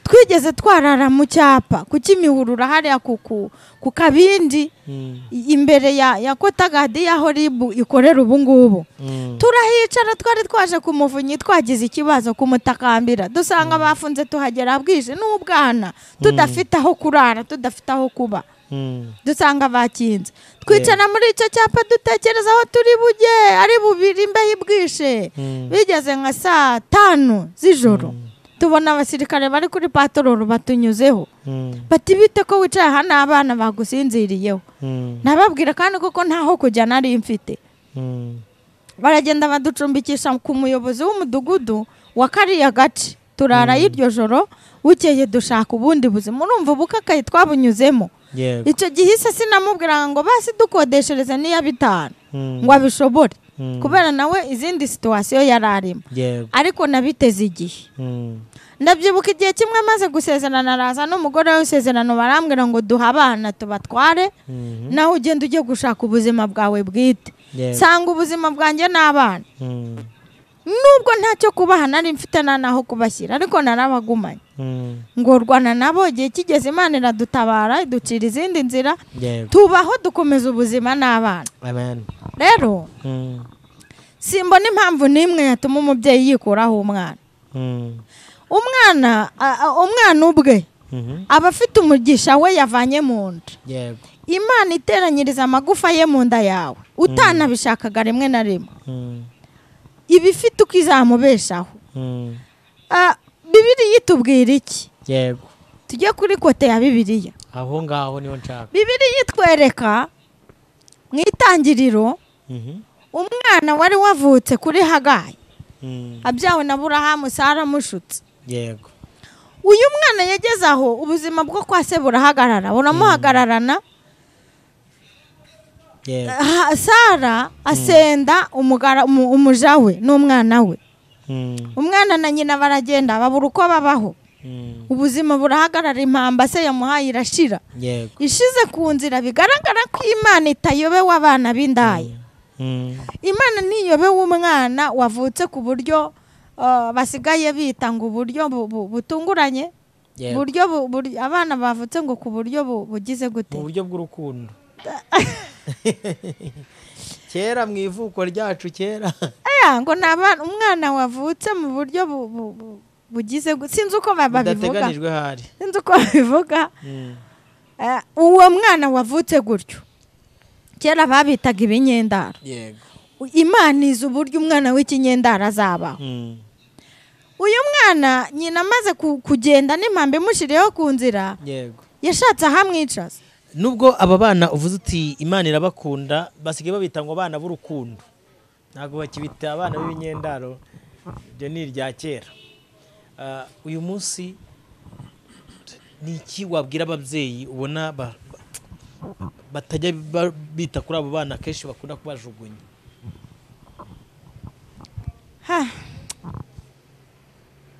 twigeze twarara mu cyapa ku kimihurura hariya ku ku- ku kabindi mm, i- imbere ya ya kotagadi ya horibu ikorera ubu ngubu mm, turahicara twari twaje ku muvunyi twagize ikibazo kumutakambira dusanga bafunze tuhagera bwije n'ubwana tudafite aho kurara tudafite aho kuba mm, dusanga bakinze twicara muri icyo cyapa dutekereza aho turi bujye ari bubiri imbeho ibwishe Mm. bigeze nka saa tanu z'ijoro tubona abasirikare bari kuri patororo batunyuzeho mm, bati bite ko wicaye hano abana bagusinziriyeho mm, nababwira kandi kuko ntaho kujya nari mfite mm, baragenda baducumbikisha ku muyobozi w'umudugudu wa kariya gace turarayo iryo joro bukeye dushaka ubundi buzima urumva ubukakaye twabunyuzemo yego icyo gihe se sinamubwiraga ngo basi dukodeshereze n'iya bitanu Mm, ngo abishobore Mm. kubera nawe izindi situwasiyo yari arimo yego ariko nabiteze igihe Mm, ndabyibuka igihe kimwe amaze gusezerana araza n'umugore w'isezerano barambwira ngo duhe abana tubatware mm, nawe ugenda ujye gushaka ubuzima bwawe bwite Yego. sanga ubuzima bwanjye n'abana mm, nubwo ntacyo kubaha nari mfite nta n'aho kubashyira ariko narabagumanye mm, ngorwana nabo igihe kigeze imana iradutabara iducira izindi nzira yego tubaho dukomeza ubuzima n'abana amen rero Mm, simbona impamvu n'imwe yatuma umubyeyi yikuraho umwana mm, umwana a- a- umwana ubwe Mhm. aba afite umugisha we yavanye mu nda yego imana iteranyiriza amagufa ye mu nda yawe utanabishakaga rimwe na rimwe Mm, iba ifite uko izamubeshaho mm, Ah, bibiliya itubwira iki yego tujye kuri kote ya bibiliya aho ngaho niho nshaka bibiliya itwereka mu itangiriro Mhm, umwana wari wavutse kuri hagayi mm, abyawe na burahamu saramushutse yego uyu mwana yageze aho ubuzima bwo kwa se burahagarara buramuhagararana yego Ah, sara asenda umugara- umu- umuja we n'umwana we Mm, umwana na nyina baragenda babura uko babaho mm, ubuzima burahagarara impamba se yamuhaye irashira yego ishize ku nzira bigaragara ko imana itayobewe abana b'indaya Mm, imana ntiyobewe umwana wavutse ku buryo ah, basigaye bita ngo uburyo bu- bu- butunguranye yego buryo bu- buri- abana bavutse ngo ku buryo bu- bugize gute mu buryo bw'urukundo kera mu ivuko ryacu kera aya ngo ni abana umwana wavutse mu buryo bu- bu- bu- bugize gute sinzi uko ba- babivuga bidateganijwe hari sinzi uko babivuga Mm, Eh, uwo mwana wavutse gutyo kera babitaga ibinyendaro yego imana izi uburyo umwana w'ikinyendaro azabaho Mm, uyu mwana nyina amaze ku- kugenda n'impamvu imushyiriyeho ku nzira yego yashatse ahamwicaza nubwo aba bana uvuze uti imana irabakunda basigaye babita ngo abana b'urukundo ntabwo bakibita abana b'ibingendaro ibyo ni irya kera Ah, uyu munsi ni iki wabwira ababyeyi ubona ba- ba- batajya ba- bita kuri abo bana kenshi bakunda kubajugunya Ha,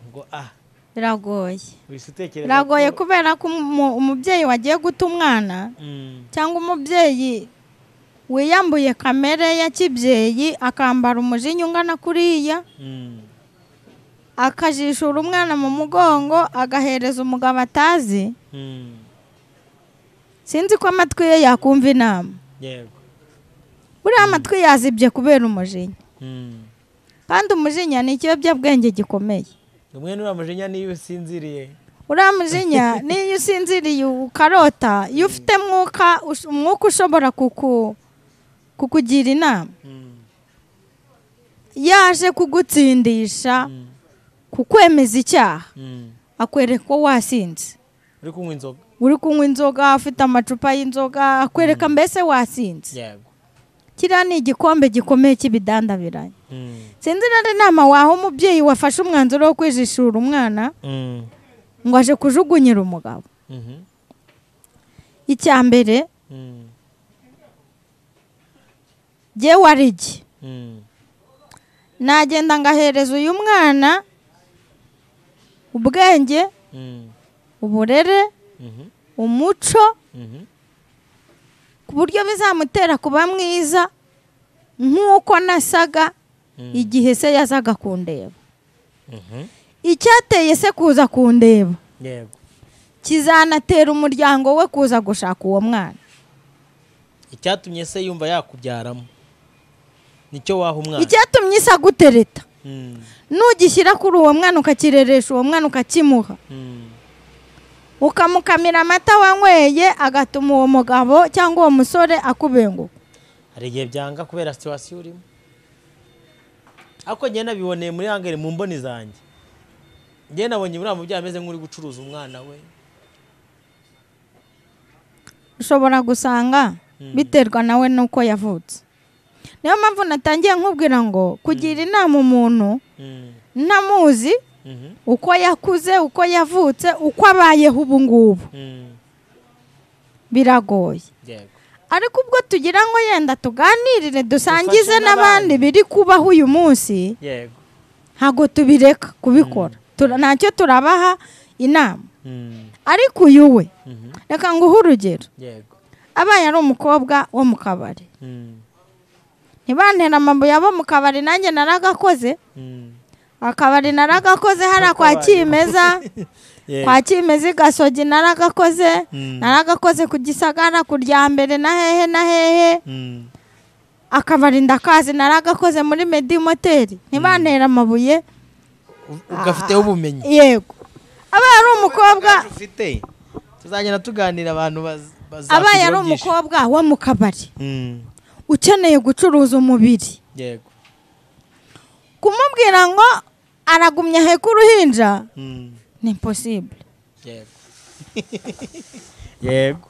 ngo ah biragoye wese utekereza biragoye kubera ko umu- umubyeyi wagiye guta umwana Mm, cyangwa umubyeyi wiyambuye kamere ya kibyeyi akambara umujinya ungana kuriya mm, akajishura umwana mu mugongo agahereza umugabo atazi mm, sinzi ko amatwi ye yakumva inama yego buriya amatwi yazibye kubera umujinya Mm. kandi umujinya ni ikiyobyabwenge gikomeye umwe n'uriya mujinya niyo usinziriye uriya mujinya n'iyo usinziriye ukarota iyo ufite mwuka ush- umwuka ushobora kuku- kukugira inama Mm, yaje kugutsindisha mm, kukwemeza icyaha mm. akwereka ko wasinze uri kunywa inzoga uri kunywa inzoga ufite amacupa y'inzoga akwereka mbese wasinze yego kiriya ni igikombe gikomeye cy'ibidandabiranye Mm, sinzi rero inama waha umubyeyi wafashe umwanzuro wo kwijishura umwana mm, ngo aje kujugunyira umugabo mhm, icya mbere mm, jyewe ari iki mm, nagenda ngahereza uyu mwana ubwenge mm, uburere mhm, umuco mhm, ku buryo bizamutera kuba mwiza nk'uko nasaga mm, igihe se yazaga kundeba mhm. icyateye se kuza kundeba yego kizanatera umuryango we kuza gushaka uwo mwana icyatumye se yumva yakubyaramo nicyo waha umwana icyatumye isa gutereta Mm, nugishyira kuri uwo mwana ukakireresha uwo mwana ukakimuha mm, ukamukamira amata wanyweye agatuma uwo mugabo cyangwa uwo musore akubenguka hari igihe byanga kubera situwasiyo urimo ariko njye nabiboneye muri hangere mu mboni zanjye njye nabonye uriya mubyeyi ameze nk'uri gucuruza umwana we ushobora gusanga biterwa nawe n'uko yavutse niyo mpamvu natangiye nkubwira ngo kugira inama umuntu Mm, ntamuzi mhm, uko yakuze uko yavutse uko abayeho ubu ngubu mm, biragoye yego ariko ubwo tugira ngo yenda tuganirire dusangize Dufashe n'abandi. n'abandi biri kubaho uyu munsi yego ntabwo tubireka kubikora Tura- ntacyo turabaha inama Mm, ariko uyu we mhm, reka nguhe urugero yego abaye ari umukobwa wo mu kabari Mm, ntibantera amabuye abo mu kabari nanjye naragakoze mm, akabari naragakoze hariya kwa kimeza yego. kwa kimeza i gasogi naragakoze Mm. naragakoze ku gisagara ku rya mbere na hehe na hehe Mm, akabari ndakazi naragakoze muri medi moteri ntibantera amabuye ugafiteho ubumenyi yego abaye ari umukobwa Ubwacu ufite tuzagenda tuganira abantu baza- bazakujya abaye ari babyishima. umukobwa wo mu kabari Mm, ukeneye gucuruza umubiri yego kumubwira ngo aragumya aheka uruhinja Mm, ni imposibule yego yego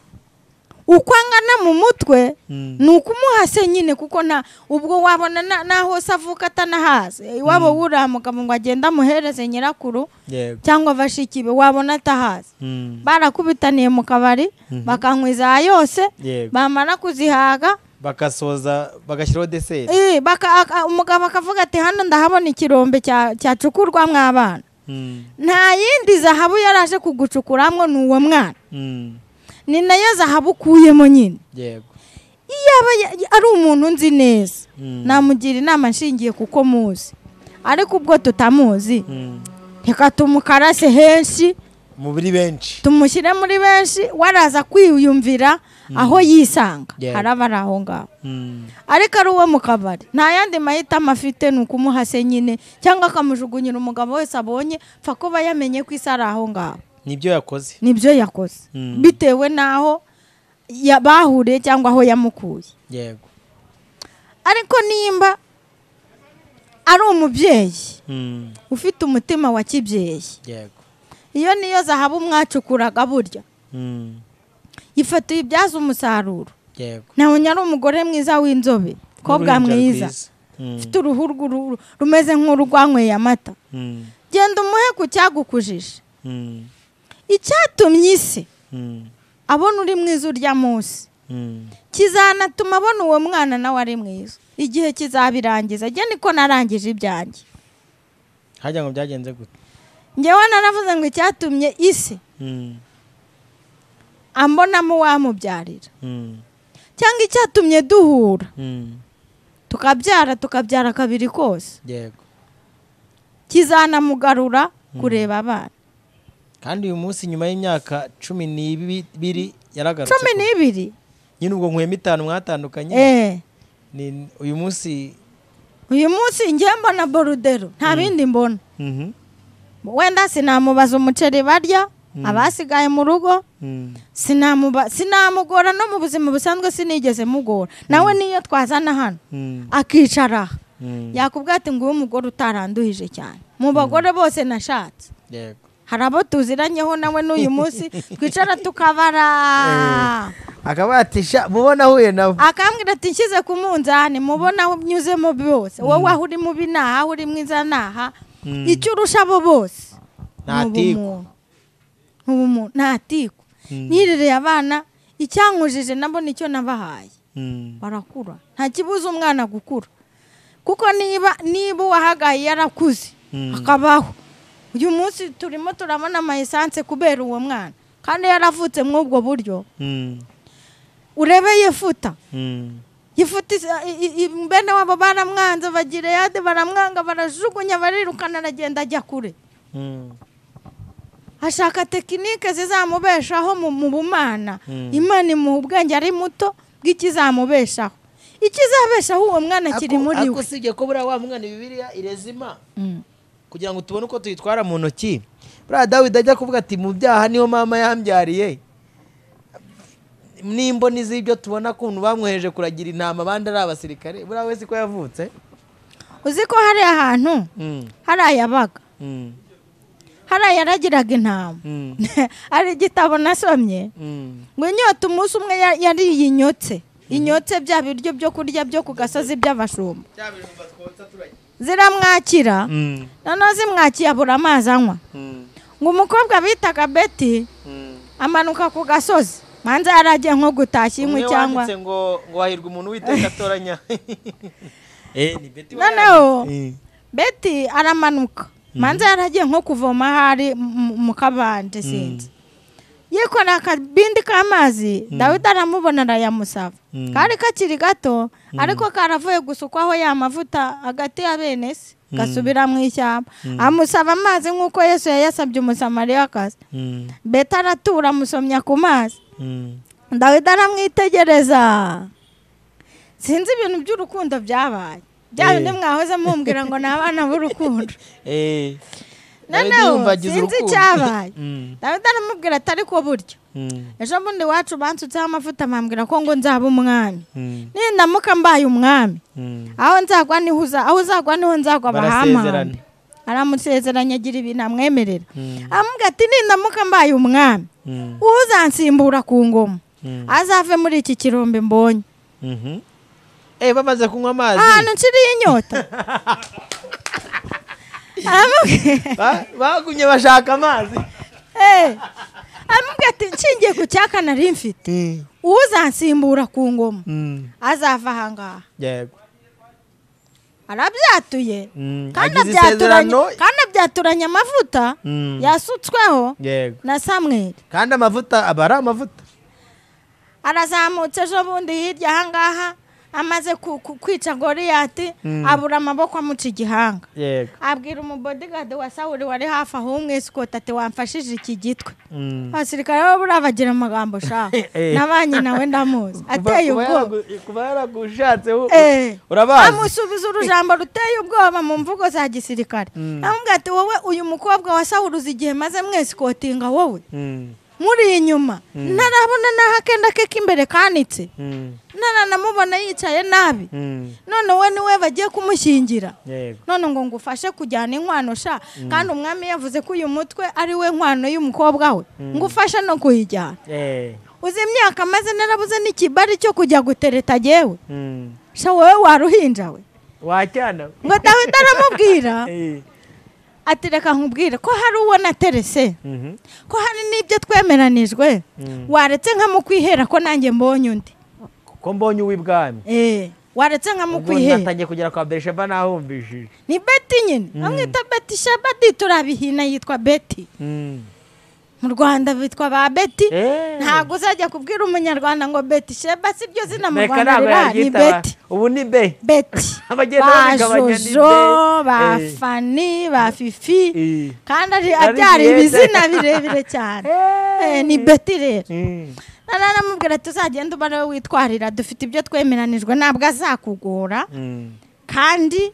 uko angana mu mutwe Mm. ni ukumuha se nyine kuko nta ubwo wabona na- naho se avuka atanahazi iwabo wuriya mugabo ngo agende amuhereze nyirakuru yego cyangwa bashiki be wabona atahazi Mm, barakubitaniye mu kabari bakanywa iza yose Yego. bamara kuzihaga bagasoza bagashyiraho deseri eh, baka- aka- umugabo akavuga ati hano ndahabona ikirombe cya- cyacukurwa mw'abana Mm, nta yindi zahabu yari aje kugucukuramo ni uwo mwana mm, ni nayo zahabu ukuyemo nyine yego iyo aba ya- ari umuntu nzi neza Mm. namugira inama nshingiye kuko muzi ariko ubwo tutamuzi Mm, reka tumukarase henshi mubiri benshi tumushyire muri benshi waraza kwiyumvira aho yisanga Yeah. araba ari aho ngaho Mm, ariko ari uwo mu kabari nta yandi mahitamo afite ni ukumuha se nyine cyangwa akamujugunyira umugabo wese abonye pfa kuba yamenye ko isi ari aho ngaho nibyo yakoze nibyo yakoze Mm. bitewe n'aho ya- bahuriye cyangwa aho yamukuye yego ariko nimba ari umubyeyi Mm, ufite umutima wa kibyeyi yego iyo niyo zahabu mwacukuraga burya Mm, ifoto ibyaza umusaruro yego ntabonye ari umugore mwiza w'inzobe N'uruhinja mukobwa mwiza rwiza. Mm, ufite uruhu rw'uruhu rumeze nk'urwanyweye amata mm, genda umuhe ku cyagukujije mm, icyatumye isi mm, abona uri mwiza urya munsi mm, kizanatuma abona uwo mwana nawe ari mwiza igihe kizabirangiza njye niko narangije ibyanjye hajya ngo byagenze gute ngewe naravuze ngo icyatumye isi Mm, ambonamo uwamubyarira mm, cyangwa icyatumye duhura mm, tukabyara tukabyara kabiri kose yego kizanamugarura kureba abana kandi uyu munsi nyuma y'imyaka cumi n'ibiri yaragarutse cumi kuko n'ibiri nyine ubwo nkwema itanu mwatandukanye eee ni uyu munsi uyu munsi njye mbona borudero nta bindi mbona Mhm, wenda sinamubaza umuceri barya abasigaye mu rugo mhm, sinamuba sinamugora no mu buzima busanzwe sinigeze mugora nawe niyo twazana hano mhm, akicara aha mhm, yakubwira ati nguyu umugore utaranduhije cyane mu bagore bose nashatse yego hari abo tuziranyeho nawe n'uyu munsi twicara tukabara akabatisha mubona ahuye nawe akambwira ati nshyize ku munzani mubona aho unyuzemo byose wowe aho uri mubi naha aho uri mwiza naha Mm. icyo urusha abo bose Nta ni tiku. ubumuntu. Ni ubumuntu nta tiku nirereye abana icyankujije nabo nicyo nabahaye Mhm, barakura nta kibuza umwana gukura kuko niba niba uwahagaye yarakuze Mm. akabaho uyu munsi turimo turabona amayesanse kubera uwo mwana kandi yaravutse muri ubwo buryo mhm, urebe yifuta mhm, yifuta isa- i- i- i- bene wabo baramwanze bagireyade baramwanga barajugunya barirukana aragenda ajya kure mhm, ashaka tekinike zizamubeshaho mu mu bumana Mm. imana imuha ubwenge ari muto bw'ikizamubeshaho ikizabeshaho uwo mwana kiri Ako- muri ako we usibye ko buriya wa mwana bibiriya irezima Mm. kugira ngo tubone uko tuyitwara mu ntoki buriya dawidi ajya kuvuga ati mu byaha niho mama yambyariye n'imboni z'ibyo tubona kuntu bamwohereje kuragira intama abandi ari abasirikare buriya wese uko yavutse uzi ko hari ahantu Mm, hari ayabaga mm, hari ayaragiraga intama mm, hari igitabo nasomye mm, ngo inyota umunsi umwe ya- yariye inyotse inyotse bya biryo byo kurya byo ku gasozi by'abashumba ziramwakira mm, noneho zimwakiye abura amazi anywa mm, ngo umukobwa bitaga beti mm. amanuka ku gasozi manza yaragiye nko gutashya inkwi Umwe cyangwa wanditse ngo ngo hahirwa umuntu witeka atoranya Eh, ni Betty Noneho- wayanditse. beti aramanuka manza yaragiye nko kuvoma ahari mu- mu kabande sinzi yikoreye akabindi k'amazi dawidi aramubona arayamusaba Mm. kari kakiri gato ariko karavuye gusukwaho ya mavuta hagati ya bene se gasubira mu ishyamba amusaba amazi nk'uko yesu yayasabye umusamariyakazi Mm, beti aratura amusomya ku mazi mm, dawidi aramwitegereza sinzi ibintu by'urukundo byabaye bya Eh. bindi mwahoze mumbwira ngo ni abana b'urukundo eh, Nari noneho niyumva agize sinzi urukundo. icyabaye Mm. dawidi aramubwira ati ariko buryo Mm. ejo bundi iwacu bansutseho amavuta bambwira ko ngo nzaba umwami Mm. nindamuka mbaye umwami Mm. aho nzagwa niho uza aho uzagwa niho nzagwa Barasezerana. bahamambe aramusezeranya agira ibintu amwemerera Mm. aramubwira ati nindamuka mbaye umwami Mm. uzansimbura ku ngoma Mm. azave muri iki kirombe mbonye Mhm. Eh, bamaze kunywa amazi ahantu nshiriye inyota aramubwira Ba- bagumye bashaka amazi Eh, aramubwira ati nshingiye ku cyaka nari mfite Mm. uzansimbura ku ngoma Mm. azava ahangaha yego arabyatuye Mm. kandi Agize abyaturanye isezerano kandi abyaturanye amavuta Mm. yasutsweho yego na samweri kandi amavuta aba ari amavuta arazamutse ejo bundi hirya ahangaha amaze ku- ku- kwica goriyati abura amaboko amuca igihanga yego abwira umubodigadi wa sawuri wari hafi aho umwisikoti ati wamfashije iki gitwe Mm. abasirikare bo buriya bagira amagambo shaka Eh. nabanye nawe ndamuzi Kuba- ateye kuba ubwoba yaragu- kuba yaragushatse u- Eh. urabazi amusubiza urujambo ruteye ubwoba mu mvugo za gisirikare amubwira ati wowe uyu mukobwa wa sawuri uzi igihe maze mwesikotinga wowe Mm. muri inyuma ntarabona n'aho akenda ke k'imbere kanitse Mm. ntaranamubona yicaye nabi Mm. none we niwe bagiye kumushyingira yego none ngo ngufashe kujyana inkwano sha kandi umwami yavuze ko uyu mutwe ari we nkwano y'umukobwa we ngufashe no kuyijyana Eh. uzi imyaka maze narabuze n'ikibari cyo kujya gutereta agewe Mm. sha wowe waruhinja we wajyana ngo dawidi aramubwira Eh. ati reka nkubwire ko hari uwo naterese Mhm. ko hari n'ibyo twemeranijwe waretse nkamukwihera ko nanjye mbonye undi kuko mbonye uw'ibwami Eh, waretse ubwo nkamukwihera natangiye kugera kwa berisheba nahumvishije ni beti nyine amwita beti shabadi turabihina yitwa beti Mm. mu rwanda bitwa ba beti Eh. ntabwo uzajya kubwira umunyarwanda ngo beti sheba si ryo zina mu Reka rwanda ntabwo riba ni yaryita ba- beti ubu ni be beti Abagenda ba babigabanya ni jojo be. ba Eh. fani ba fifi Eh. kandi ari- Ari abyara byiza. ibizina birebire cyane Eh, ni beti rero Mm. naramubwira ati uzagenda uba ariwe witwarira dufite ibyo twemeranijwe ntabwo azakugora Mm. kandi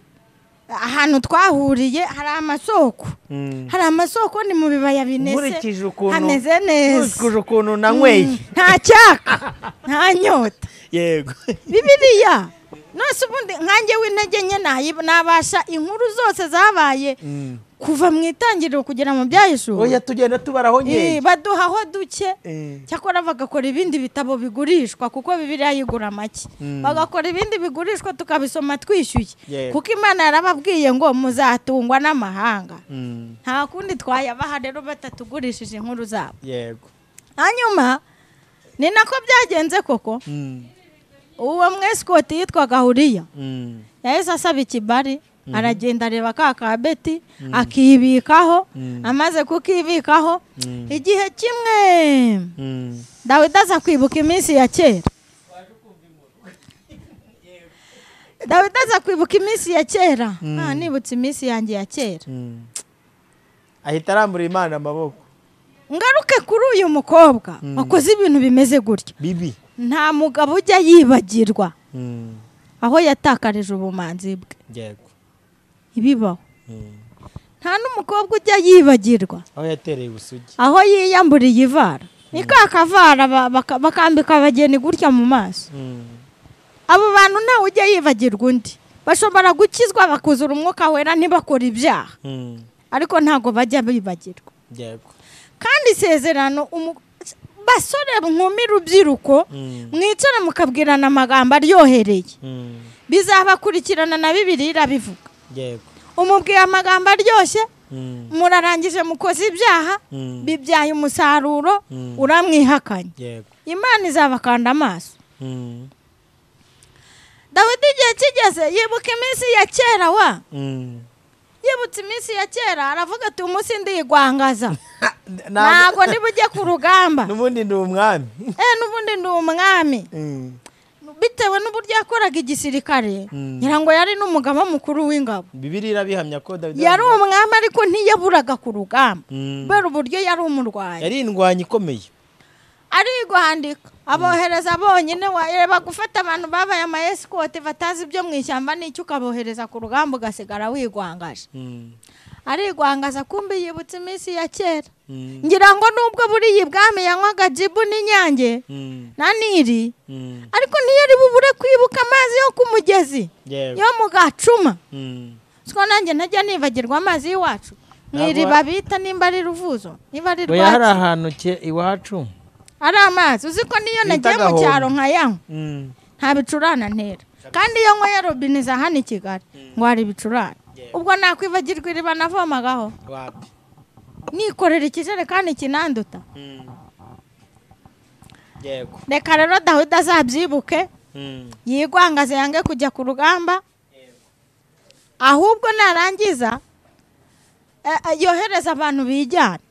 ahantu twahuriye hari amasoko Mm. hari amasoko ni mu bibaya binese nkurikije ukuntu hameze neza nkurikije ukuntu nanyweye nta cyaka nta nyota yego bibiriya nose ubundi nkange w'intege nke nayi- nabasha inkuru zose zabaye kuva mu itangiriro kugera mu byayishuri oya tugenda tubaraho nkeye baduhaho duke Eh. cyakora bagakora ibindi bitabo bigurishwa kuko bibiriya yigura make bagakora ibindi bigurishwa tukabisoma twishyuye Yego. kuko imana yarababwiye ngo muzatungwa n'amahanga Mm. nta kundi twayabaha rero batatugurishije inkuru zabo yego hanyuma ni nako byagenze koko Mm. uwo mwesikoti yitwaga huriya Mm. yahise asaba ikibari aragenda areba ka ka beti akibikaho amaze kukibikaho igihe kimwe Mm. dawidi aza kwibuka iminsi ya kera dawidi aza kwibuka iminsi ya kera Ah, nibutse iminsi yanjye ya kera Mm. ahita arambura imana amaboko ngaruke kuri uyu mukobwa wakoze ibintu bimeze gutya bibi nta mugabo ujya yibagirwa Mm. aho yatakarije ubumanzi bwe yego ibibaho Mm. nta n'umukobwa ujya yibagirwa aho yatereye ubusugi aho yiyamburiye ivara ni ka kavara ba- baka- bakambika abageni gutya mu maso Mm. abo bantu ntawe ujya yibagirwa undi bashobora gukizwa bakuzura umwuka wera ntibakora ibyaha Mm. ariko ntabwo bajya bibagirwa yego kandi isezerano umu- basore nkumi rubyiruko Mm. mwicara mukabwirana amagambo aryohereye Mm. bizabakurikirana na bibiri irabivuga yego umubwiye amagambo aryoshye Mm. murarangije mukoze ibyaha Mm. bibyaye umusaruro Mm. uramwihakanye yego imana izabakanda amaso Mm. dawidi igihe kigeze yibuka iminsi ya kera wa Mm. yibutse iminsi ya kera aravuga ati umunsi ndiyigwangaza Ha, ntabwo ntabwo niba ujya ku rugamba n'ubundi ni umwami eh n'ubundi ndi umwami Mm. bitewe n'uburyo yakoraga igisirikare Mm. ngira ngo yari n'umugaba mukuru w'ingabo bibiliya irabihamya ko dawidi yari umwami ariko ntiyaburaga ku rugamba Mm. kubera uburyo yari umurwayi yari indwanyi ikomeye arigwandika abohereza bonyine wareba gufata abantu babaye amayesikoti batazi ibyo mu ishyamba n'icyo ukabohereza ku rugamba ugasigara wigwangaje Mm. arigwangaza kumbi yibutse iminsi ya kera ngira ngo nubwo buriya ibwami yanywaga jibu n'inyange na niri ariko ntiyari bubure kwibuka amazi yo ku mugezi Yewe. yo mu gacuma Mm. siko nanjye najya nibagirwa amazi y'iwacu mu Ntabwo- iriba bita nimba ari ruvuzo niba ari Oya, hari rwaki ahantu ke- iwacu ari amazi uzi ko niyo Bita nagiye mu Gahondo. cyaro nkayanywa Mm. nta bicurane ntera kandi iyo nkoye robine za hano i kigali ngo hari ibicurane ubwo nakwibagirwa iriba navomagaho wapi nikorera ikijerekani kinanduta Mm. yego reka rero dawidi azabyibuke Mm. yigwangaze yange kujya ku rugamba ahubwo narangiza eh, eh, yohereza abantu bijyana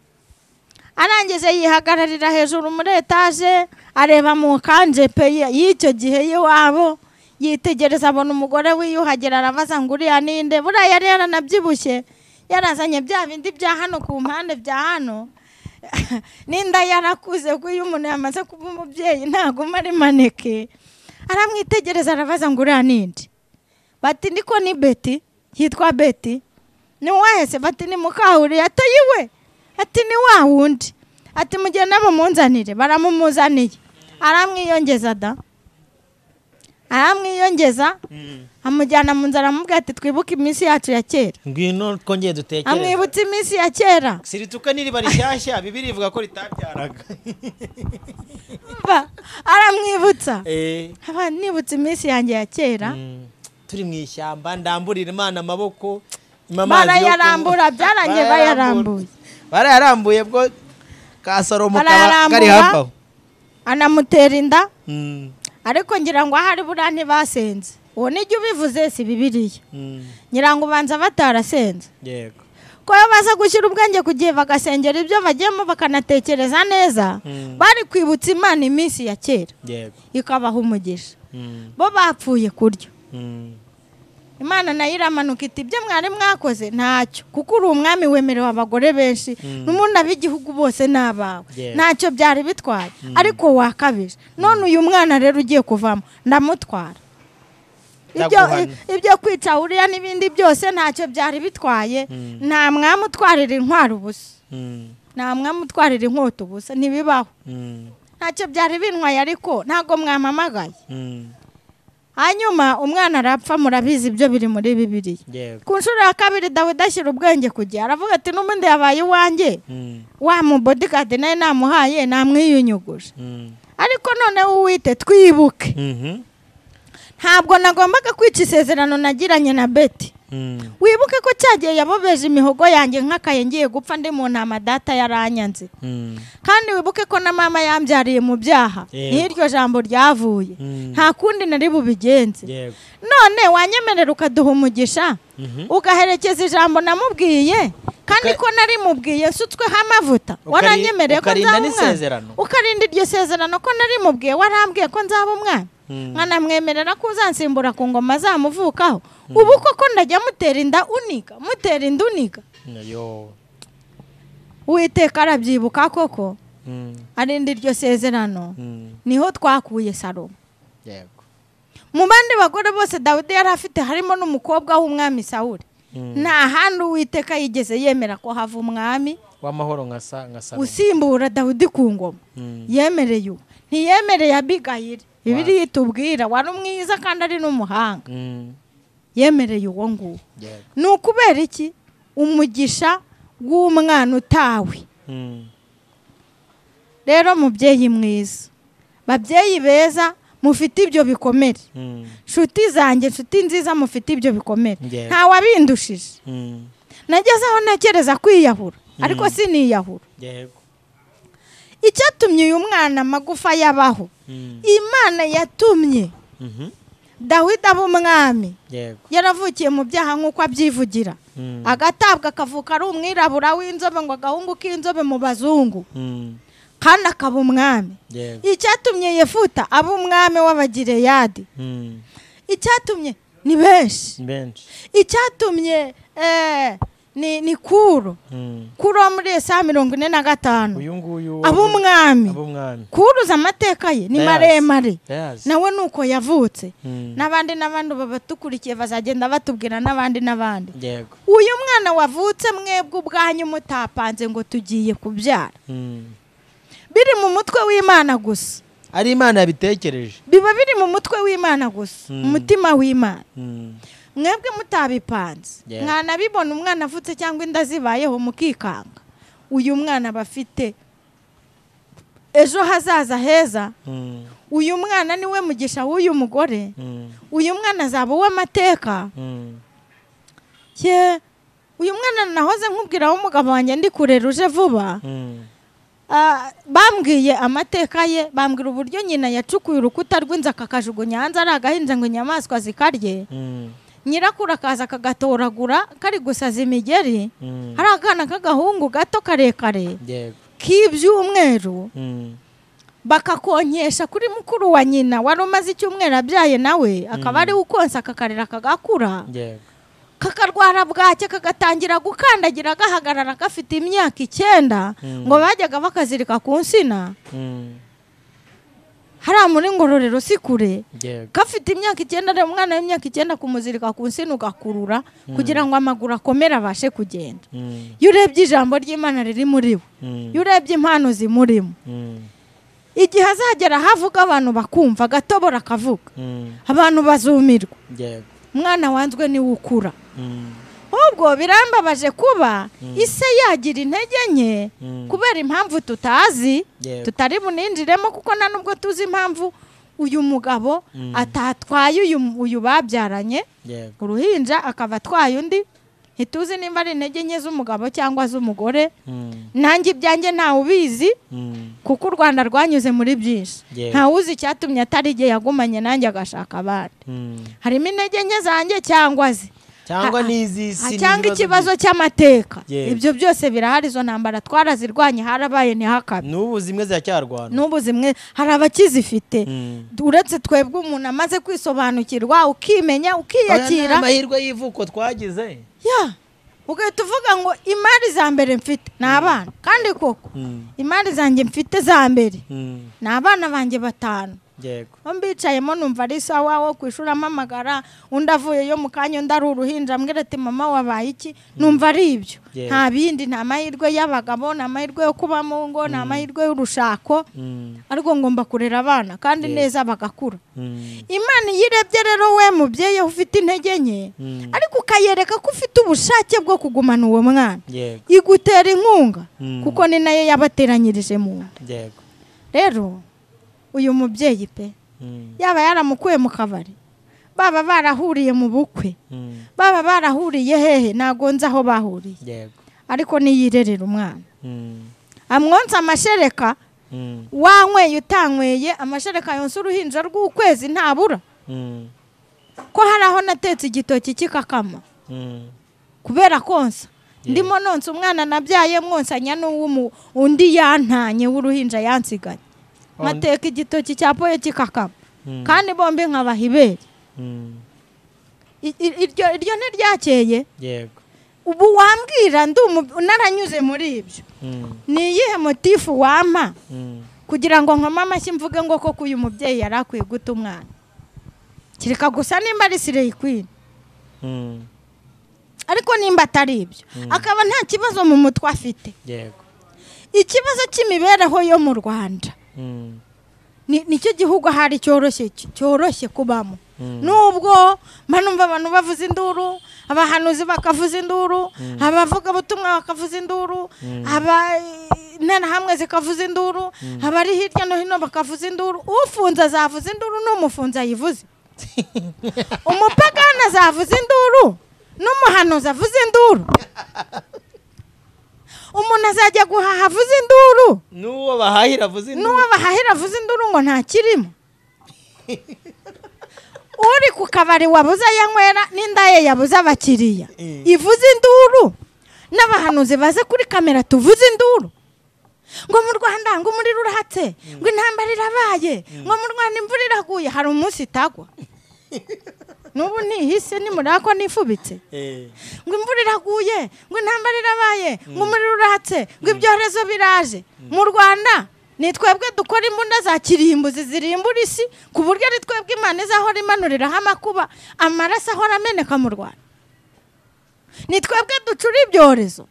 arangije yihagararira hejuru muri etaje areba mu kanje pe y- y'icyo gihe y'iwabo yitegereza abona umugore wiyuhagira arabaza ngo uriya ninde buriya yari yaranabyibushye yarazanye bya bindi bya hano ku mpande bya hano n'inda yarakuze kuko iyo umuntu yamaze kuba umubyeyi ntaguma ari maneke aramwitegereza arabaza ngo uriya ninde bati niko ni beti yitwa beti ni wese bati ni mukahuri atoye iwe ati ni wa wundi ati mugende mumunzanire baramumuzaniye aramwiyongeza da aramwiyongeza amujyana mu nzara aramubwira ati twibuke iminsi yacu ya kera ngwino twongeye dutekereze amwibutsa iminsi ya kera sirituka n'iriba rishyashya bibiri ivuga ko ritabyaraga Umva, aramwibutsa Eh. aba nibutse iminsi yanjye ya kera Mm. turi mu ishyamba ndamburira imana amaboko impa amazi yo kunywa. barayarambura byarangiye bayarambuye barayarambuye bwo ka salomo kaba kari barayarambura hafi aho anamutera inda Mm, ariko ngira ngo ahari buriya ntibasenze uwo nijya ubivuze si bibiriya mm, ngira ngo ubanza batarasenze yego ko iyo baza gushyira ubwenge ku gihe bagasengera ibyo bagiyemo bakanatekereza neza Mm. bari kwibutsa imana iminsi ya kera yego ikabaha umugisha Mm, bo bapfuye kuryo mm, imana nayo iramanuka iti ibyo mwari mwakoze ntacyo kuko uri umwami wemerewe abagore benshi n'umuntu ab'igihugu bose ni abawe Yeah. ntacyo byari bitwaye ariko wakabije none uyu mwana rero ugiye kuvamo ndamutwara ibyo Ndaguhana. ibyo kwica uriya n'ibindi byose ntacyo byari bitwaye nta mwami utwarira intwaro ubusa mm, nta mwami utwarira inkota ubusa ntibibaho mm, ntacyo byari bintwaye ariko ntabwo mwamamagaye mm, hanyuma umwana arapfa murabizi ibyo biri muri bibiliya yego ku nshuro ya kabiri dawidi ashyira ubwenge ku gihe aravuga ati n'ubundi yabaye iwanjye Mm, wa mubodigadi nawe namuhaye namwiyunyuguje mm, ariko noneho uwite twibuke mhm, ntabwo nagombaga kwica isezerano nagiranye na beti mm, wibuke ko cya gihe yabobeje imihogo yanjye nk'akaye ngiye gupfa ndi mu ntama data yaranyanze mm, kandi wibuke ko na mama yambyariye mu byaha Yego. niho iryo jambo ryavuye Mm. nta kundi nari bubigenze yego none wanyemerera ukaduha umugisha ugaherekeza ijambo namubwiye kandi Uka- ko narimubwiye nsutsweho amavuta Ukari- waranyemereye ko ukarinda nzaba n'isezerano. umwana ukarinda iryo sezerano ko narimubwiye warambwiye ko nzaba umwana Mm. nkanamwemerera ko uzansimbura ku ngoma azamuvukaho ubu koko ndajya mutera inda uniga mutera inda uniga nayo uwiteka arabyibuka koko Mm, arinda iryo sezerano mm, niho twakuye salomo yego mu bandi bagore bose dawidi yari afite harimo n'umukobwa w'umwami sawuri nta handi uwiteka yigeze yemera ko hava umwami w'amahoro nka sa nka salomo usimbura dawidi ku ngoma Mm. yemereye uwo ntiyemereye abigayire bibiliya itubwira wari mwiza kandi ari n'umuhanga Mm, yemereye uwo nguwo yego ni ukubera iki umugisha w'umwana utawe Mm, rero mubyeyi mwiza babyeyi beza mufite ibyo bikomere mm, nshuti zanjye nshuti nziza mufite ibyo bikomere Yego. ntawabindushije mm, nageze aho ntekereza kwiyahura ariko siniyahura yego icyatumye uyu mwana amagufa yabaho Mm, imana yatumye mhm, dawidi aba umwami yego yaravukiye mu byaha nk'uko abyivugira Mm. agatabwa akavuka ari umwirabura w'inzobe ngo agahungu k'inzobe mu bazungu Mm, kandi akaba umwami yego icyatumye yefuta aba umwami w'abagireyadi Mm, icyatumye ni benshi benshi icyatumye eh, ni ni kuro Mm. kuro wo muri esa mirongo ine na gatanu uyu nguyu ab'umwami ab'umwami kuruza amateka ye ni Ndayazi. maremare Ndayazi. nawe ni uko yavutse Mm. n'abandi n'abandi babatukurikiye bazagenda batubwira n'abandi n'abandi yego uyu mwana wavutse mwebwe ubwanyu mutapanze ngo tugiye kubyara Mm. biri mu mutwe w'imana gusa ari imana yabitekereje biba biri mu mutwe w'imana gusa Mm. umutima w'imana Mm. mwebwe mutabipanze Yeah. mwanabibona umwana avutse cyangwa inda zibayeho mukikanga uyu mwana aba afite ejo hazaza heza Mm. uyu mwana niwe mugisha w'uyu mugore Mm. uyu mwana azaba uw'amateka Mm. ye uyu mwana nahoze nkubwira aho umugabo wanjye ndi kurera uje vuba Mm. Ah, bambwiye amateka ye bambwira uburyo nyina yacukuye urukuta rw'inzu akakajugunya hanze ari agahinja ngo inyamaswa zikarye Mm. nyirakuru akaza akagatoragura kari gusaza imigeri Mm. hari akana k'agahungu gato karekare yego k'ibyumweru Mm. bakakonkesha kuri mukuru wa nyina wari umaze icyumweru abyaye nawe akaba ariwe ukonsa akakarira kagakura yego kakarwara bwacye kagatangira gukandagira gahagarara gafite imyaka icyenda Mm. ngo bajyaga bakazirika ku nsina Mm. hariya muri ngororero si kure yego gafite imyaka icyenda rero umwana w'imyaka icyenda kumuzirika ku nsina ugakurura kugira ngo amaguru akomere abashe kugenda Mm. iyo urebye ijambo ry'imana riri muri we Mm. iyo urebye impano zimurimo Mm. igihe azagera havuga abantu bakumva agatobora akavuga Mm. abantu bazumirwa yego umwana wanzwe niwe ukura Mm. ahubwo birambabaje kuba ise yagira intege nke Mm. kubera impamvu tutazi Yego. tutari buninjiremo kuko nta nubwo tuzi impamvu uyu mugabo Mm. atatwaye uyu uyu babyaranye yego uruhinja akaba atwaye undi ntituzi nimba ari intege nke z'umugabo cyangwa z'umugore Mm. nanjye ibyanjye ntawe ubizi Mm. kuko u rwanda rwanyuze muri byinshi Yego. ntawe uzi icyatumye atari igihe yagumanye nanjye agashaka abandi Mm. harimo intege nke zanjye cyangwa ze cyangwa Ha- Ah, n'iz'isi cyangwa n'ibibazo ikibazo cy'amateka Yego. ibyo byose birahari izo ntambara twarazirwanye harabaye ntihakabe n'ubu zimwe ziracyarwana n'ubu zimwe hari abakizifite Mm. uretse twebwe umuntu amaze kwisobanukirwa ukimenya Aya ni ukiyakira amahirwe y'ivuko twagize ya ugahita uvuga ngo imari za mbere mfite ni abana kandi koko Mm. imari zanjye mfite za mbere Mm. ni abana banjye batanu yego aho mbicayemo numva ari sawa wo ku ishuri amamagara undi avuyeyo mu kanya undi ari uruhinja ambwira ati mama wabaye iki numva ari ibyo Yego. nta bindi ni amahirwe y'abagabo ni amahirwe yo kuba mu ngo ni amahirwe y'urushako Mm. ariko ngomba kurera abana kandi neza bagakura Mm. imana iyo irebye rero we mubyeyi aho ufite intege nke Mm. ariko ukayereka ko ufite ubushake bwo kugumana uwo mwana yego igutera inkunga Mm. kuko ni nayo yabateranyirije mu nda yego rero uyu mubyeyi pe Mm. yaba yaramukuye mu kabari baba barahuriye mu bukwe Mm. baba barahuriye hehe ntago nzi aho bahuriye yego ariko niyirerera umwana Mm. amwonsa amashereka Mm. wanyweye utanyweye amashereka yonsa uruhinja rw'ukwezi ntabura Mm. ko hari aho natetse igitoki kikakama Mm. kubera konsa Yeah. ndimo nonsa umwana nabyaye mwonsanya n'uw'umu undi yantanye w'uruhinja yansiganye Oh, ndi- mateka igitoki cya poye kikakama Mm. kandi bombi nkabaha ibere Mm. I- i- iryo iryo ntiryakeye yego ubu wambwira ndi umu- naranyuze muri ibyo Mm. ni iyihe motifu wampa Mm. kugira ngo nkome amashyi mvuge ngo koko uyu mubyeyi yari akwiye guta umwana kereka gusa nimba ari sireyi kwini Mm. ariko nimba atari ibyo akaba nta kibazo mu mutwe afite yego ikibazo cy'imibereho yo mu rwanda Mm. ni- nicyo gihugu ahari cyoroshye cyoroshye kubamo Mm. nubwo mba numva abantu bavuza induru abahanuzi bakavuza induru abavugabutumwa bakavuza induru aba interahamwe zikavuza induru abari hirya no hino bakavuza induru ufunze azavuza induru n'umufunze ayivuze umupagani azavuza induru n'umuhanuzi avuze induru umuntu azajya guhaha avuze induru n'uwo bahahira avuze n'uwo bahahira avuze induru ngo ntakirimo uri ku kabari wabuze ayanywera n'inda ye yabuze abakiriya ivuze induru n'abahanuzi baze kuri kamera tuvuze induru ngo mu rwanda ngo umuriro urahatse ngo intambara irabaye ngo mu rwanda imvura iraguye hari umunsi itagwa n'ubu ntihise nimurakwa nifubitse ngo imvura iraguye ngo intambara irabaye ngo umuriro uratse ngo ibyorezo biraje mu rwanda ni twebwe dukora imbunda za kirimbuzi zirimbura isi ku buryo ari twebwe imana izahora imanuriraho amakuba amaraso ahora ameneka mu rwanda ni twebwe ducura ibyorezo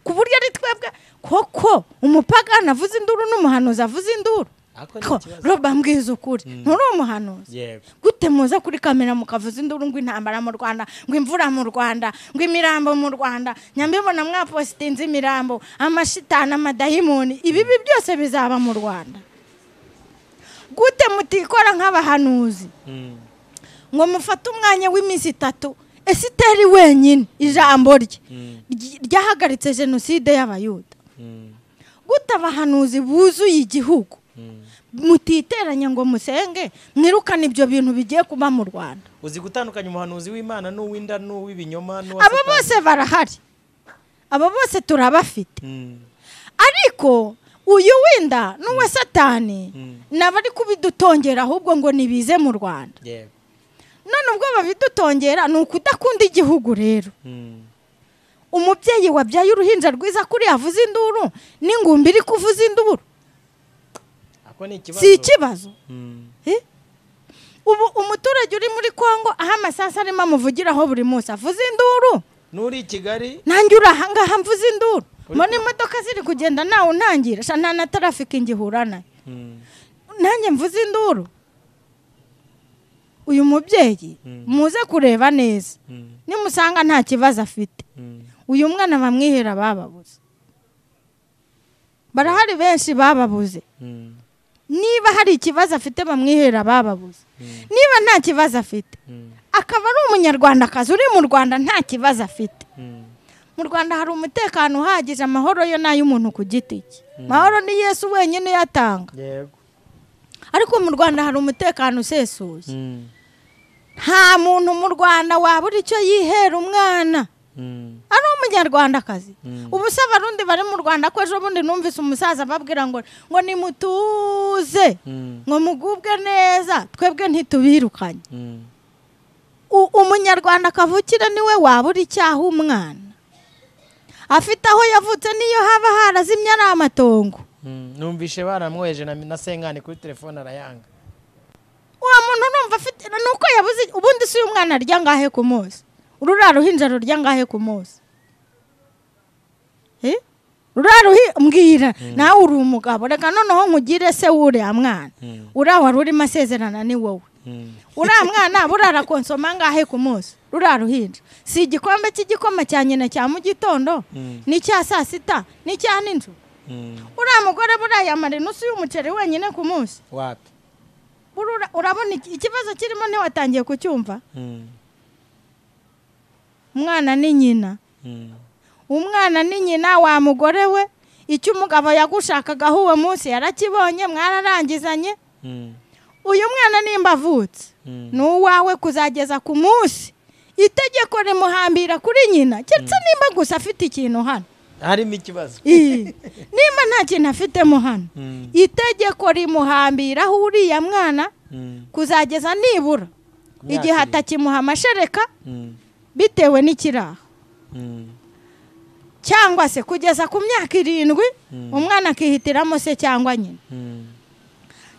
ku buryo ari twebwe koko umupagani avuze induru n'umuhanuzi avuze induru Ako ni ko ikibazo. roba mbwiza ukuri nturi umuhanuzi Yego. gute muza kuri kamera mukavuza induru ngo intambara mu rwanda ngo imvura mu rwanda ngo imirambo mu rwanda nyambibona mwapositinze imirambo amashitani amadayimoni ibibi byose bizaba mu rwanda gute mutikora nk'abahanuzi ngo mufate umwanya w'iminsi itatu esiteri wenyine ijambo rye ryi- ryahagaritse jenoside y'abayuda gute abahanuzi buzuye igihugu mutiteranya ngo musenge mwirukane ibyo bintu bigiye kuba mu rwanda uzi gutandukanya umuhanuzi w'imana n'uw'inda n'uw'ibinyoma n'uwa abo Satani. bose barahari abo bose turabafite Mm. ariko uyu wenda n'uwa satani nabari kubidutongera ahubwo ngo nibize mu rwanda yego none ubwo babidutongera ni ukudakunda igihugu rero Mm. umubyeyi wabyaye uruhinja rwiza kuri yavuze induru n'ingumbi iri kuvuza induru ako ni ikibazo si ikibazo Mm. Eh? ubu umuturage uri muri congo aho amasasu arimo amuvugiraho buri munsi avuze induru n'uri i kigali nanjye uri aha ngaha mvuze induru mbona imodoka ziri kugenda nawe untangira sha nta na tarafiki ngihura nayo Mm. nanjye mvuze induru uyu mubyeyi muze kureba neza Mm. nimusanga nta kibazo afite Mm. uyu mwana bamwihera bababuze barahari benshi bababuze Mm. niba hari ikibazo afite bamwihera bababuze niba nta kibazo afite akaba ari umunyarwandakazi uri mu rwanda nta kibazo afite Mm. mu rwanda hari umutekano uhagije amahoro yo ni ay'umuntu ku giti cye amahoro ni yesu wenyine uyatanga yego ariko mu rwanda hari umutekano usesuye Mm. nta muntu mu rwanda wabura icyo yihera umwana Mm. ari umunyarwandakazi ubu se abarundi bari mu rwanda ko ejo bundi numvise umusaza ababwira ngo ngo nimutuze Mm. ngo mugubwe neza twebwe ntitubirukanye Mm. U- umunyarwanda kavukire niwe wabura icyaha umwana afite aho yavutse niyo haba harazimye ari amatongo Mm. numvishe baramwoheje na na sengane kuri telefone arayanga uwo muntu urumva afite ni uko yabuze ubundi si uyu mwana arya ngahe ku munsi urura ruhinja rurya ngahe ku munsi Eh? ruriya ruhi mbwira nawe uri umugabo reka noneho nkugire se w'uriya mwana uriya wari urimo asezerana ni wowe Mm. uriya mwana burara konsoma ngahe ku munsi ruriya ruhinja si igikombe cy'igikoma cya nyina cya mu gitondo n'icya saa sita n'icya n'inzu Mm. uriya mugore buriya yamara inusu y'umuceri wenyine ku munsi wapi Burura- urabona iki- ikibazo kirimo ntiwatangiye kucyumva Mm. umwana ni nyina Mm. umwana ni nyina wa mugore we icyo umugabo yagushakagaho uwo munsi yarakibonye mwararangizanye Mm. uyu mwana nimba avutse Mm. ni uwawe kuzageza ku munsi itegeko rimuhambira kuri nyina keretse nimba gusa afite ikintu hano harimo ikibazo Ii. nimba nta kintu afitemo hano Mm. itegeko rimuhambiraho uriya mwana Mm. kuzageza nibura Kumyaka igihe irindwi. atakimuha amashereka Mm. bitewe n'ikiraha Mm. cyangwa se kugeza ku myaka irindwi Mm. umwana akihitiramo se cyangwa nyina Mm.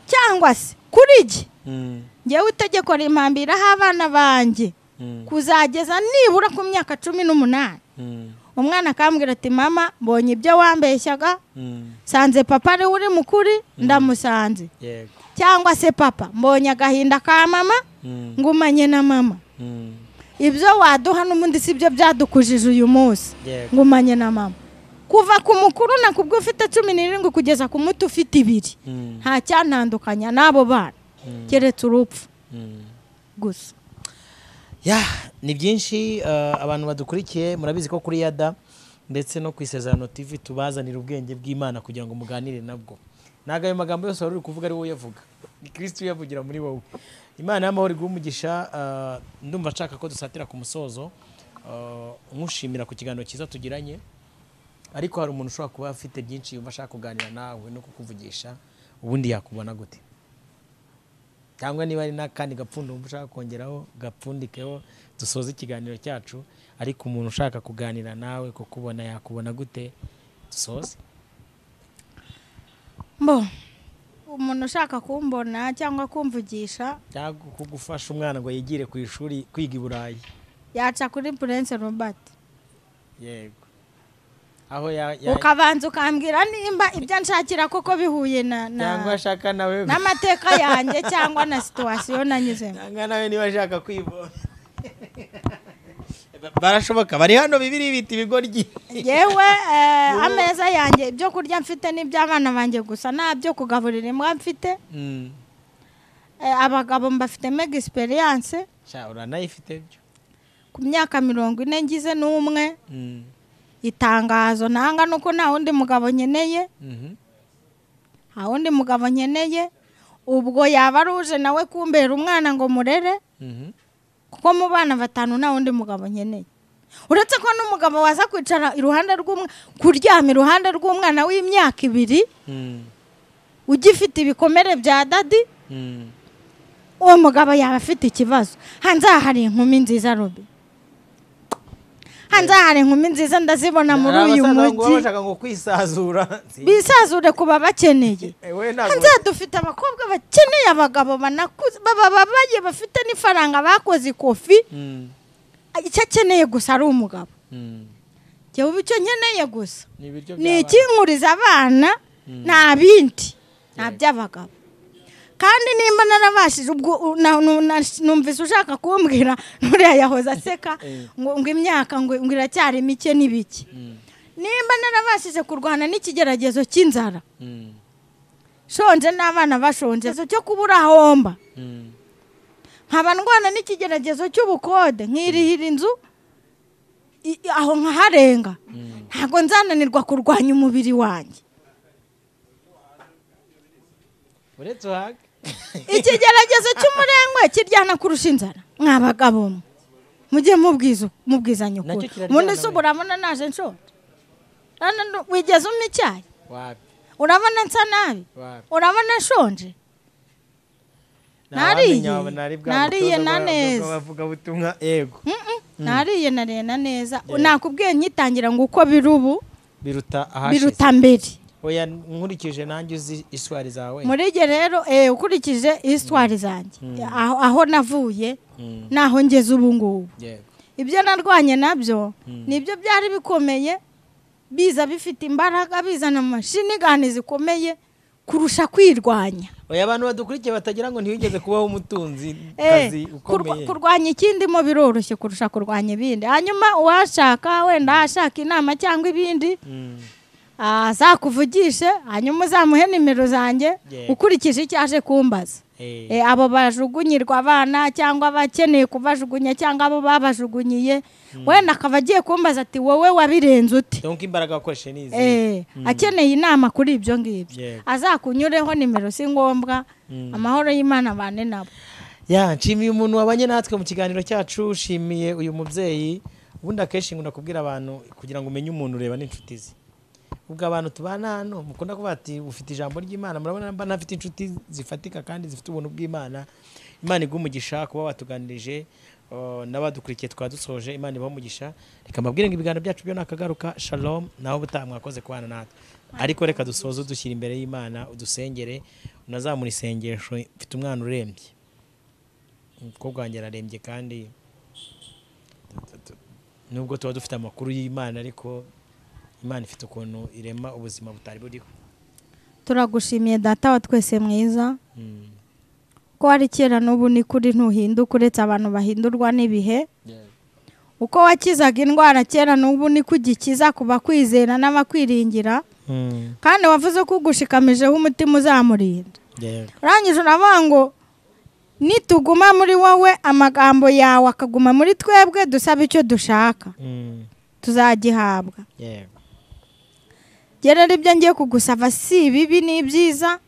cyangwa se kuri jye Mm. ngewe itegeko rimpambiraho abana banjye Mm. kuzageza nibura ku myaka cumi n'umunani Mm. umwana akambwira ati mama mbonye ibyo wambeshyaga Mm. nsanze papa ariwe uri mukuri ndamusanze yego cyangwa se papa mbonye agahinda ka mama Mm. ngumanye na mama Mm. ibyo waduha n'ubundi si byo byadukujije uyu munsi Yego. ngumanye na mama kuva ku mukuru na kubwo ufite cumi n'irindwi kugeza ku muto ufite ibiri Mm. nta cyantandukanya n'abo bana keretse urupfu Mm. gusa ya ni byinshi eh, abantu badukurikiye murabizi ko kuri yada ndetse no ku isezerano tv tubazanira ubwenge bw'imana kugira ngo muganire nabwo ntabwo ayo magambo yose wari uri kuvuga ari wowe uyavuga ni kirisitu uyavugira muri wowe imana y'amahoro iguhe umugisha eh, ndumva nshaka ko dusatira ku musozo eh, nkushimira ku kiganiro cyiza tugiranye ariko hari umuntu ushobora kuba afite byinshi yumva ashaka kuganira nawe no kukuvugisha ubundi yakubona gute cyangwa niba ari n'akandi gapfundo wumva ushaka kongeraho gapfundikeho dusoze ikiganiro cyacu ariko umuntu ushaka kuganira nawe kukubona yakubona gute dusoze mbo umuntu ushaka kumbona cyangwa kumvugisha cyangwa kugufasha umwana ngo yigire ku ishuri kwiga i burayi yaca kuri purense robert yego aho ya- ya- ukabanza ukambwira nimba ibyo nshakira koko bihuye na na- cyangwa ashaka nawe n'amateka yanjye cyangwa na situwasiyo nanyuzemo cyangwa nawe niba ashaka kwivoma barashoboka bari hano bibiri bita ibigoryi yewe eh, ameza yanjye ibyo kurya mfite n'iby'abana banjye gusa nta byo kugaburira imbwa mfite Mm. Eh, abagabo mbafitemo egisperiyanse sha uranayifite byo ku myaka mirongo ine ngize n'umwe Mm. itangazo ntanga ni uko nta wundi mugabo nkeneye Mhm. nta wundi mugabo nkeneye ubwo yaba aruje nawe kumbera umwana ngo murere Mhm. kuko mu bana batanu nta wundi mugabo nkeneye uretse ko n'umugabo waza kwicara iruhande rw'umwana kuryama iruhande rw'umwana w'imyaka ibiri Mm. ugifite ibikomere bya dadi Mm. uwo mugabo yaba afite ikibazo hanze aha hari inkumi nziza robi hanze aha hari inkumi nziza ndazibona muri Hari uyu abasaza ngo mujyi baba bashaka ngo kwisazura bisazure ku babakeneye Eh, we hanze ntabwo aha dufite abakobwa bakeneye abagabo banakuze baba babaye bafite n'ifaranga bakoze ikofi Mm. icyo akeneye gusa ari umugabo Mm. jyewe icyo nkeneye gusa ni ibiryo ni by'abana. ikinkuriza abana nta bindi nta by'abagabo kandi nimba narabashije ubwo u- na- nu- na- numvise ushaka kumbwira nuriya yahoze aseka ngo ngo imyaka ngo ngo iracyari mike n'ibiki nimba narabashije kurwana n'ikigeragezo cy'inzara Mm. shonje n'abana bashonje ikibazo cyo kubura ahomba Mm. nkaba ndwana n'ikigeragezo cy'ubukode nkirihira inzu i- i- aho nkaharenga ntabwo nzananirwa kurwanya umubiri wanjye uretse uhage ikigeragezo cy'umurengwe kiryana kurusha inzara mwa bagabo mwe mujye mubwiza mubwizanye Nacyo ukuri kiraryana ubundi se urabona naje nshonje Rano ndu- wigeze umpa icyayi wapi urabona nsa nabi wapi urabona nshonje Nariye. Nariye na neza. abavugabutumwa yego Mm-mm. nariye narena neza nakubwiye nyitangira ngo uko biri ubu biruta ahashize biruta mbere oya nkurikije nanjye uzi iswari zawe muri ibyo rero eh, ukurikije isitwari zanjye aho aho navuye Mm. naho ngeze ubu ngubu yego ibyo narwanye nabyo nibyo byari bikomeye biza bifite imbaraga bizana amashinigani zikomeye kurusha kwirwanya oya abantu badukurikiye batagira ngo ntiwigeze kubaho umutunzi Eh, kazi kurwa- ukomeye kurwanya ikindi mo biroroshye kurusha kurwanya ibindi hanyuma uwashaka wenda ashaka inama cyangwa ibindi Mm. azakuvugishe hanyuma uzamuhe nimero zanjye Yeah. ukurikije icyo aje kumbaza Eh. Eh, abo bajugunyirwa abana cyangwa abakeneye kubajugunya cyangwa abo babajugunyiye wenda akaba agiye kumbaza ati wowe wabirenze ute donc imbaraga wakoresheje ni izi Eh, akeneye inama kuri ibyo ngibyo Yego. azakunyureho nimero si ngombwa amahoro y'imana abane nabo ya nshimiye umuntu wabanye natwe mu kiganiro cyacu nshimiye uyu mubyeyi ubundi akenshi nkunda kubwira abantu kugira ngo umenye umuntu ureba n'inshuti ze ubwo abantu tubana hano mukunda kuvuga ati ufite ijambo ry'imana murabona mba ntafite inshuti zifatika kandi zifite ubuntu bw'imana imana iguha umugisha kuba watuganirije eh, n'abadukurikiye twaba dusoje imana ibaha umugisha reka mbabwire ngo ibiganiro byacu byo nakagaruka shalom naho ubutaha mwakoze kubana natwe ariko reka dusoze dushyira imbere y'imana udusengere unazamura isengesho mfite umwana urembye umukobwa wanjye ararembye kandi nubwo tuba dufite amakuru y'imana ariko imana ifite ukuntu irema ubuzima butari buriho turagushimiye data wa twese mwiza ko wari kera n'ubu ni kuri ntuhinduka uretse abantu bahindurwa n'ibihe uko wakizaga indwara kera n'ubu ni ko ugikiza ku bakwizera n'abakwiringira kandi wavuze ko ugushikamijeho umutima uzamurinda urangije uravuga ngo nituguma muri wowe amagambo yawe akaguma muri twebwe dusaba icyo dushaka tuzagihabwa gerera ibyo ngiye kugusaba si ibibi ni ibyiza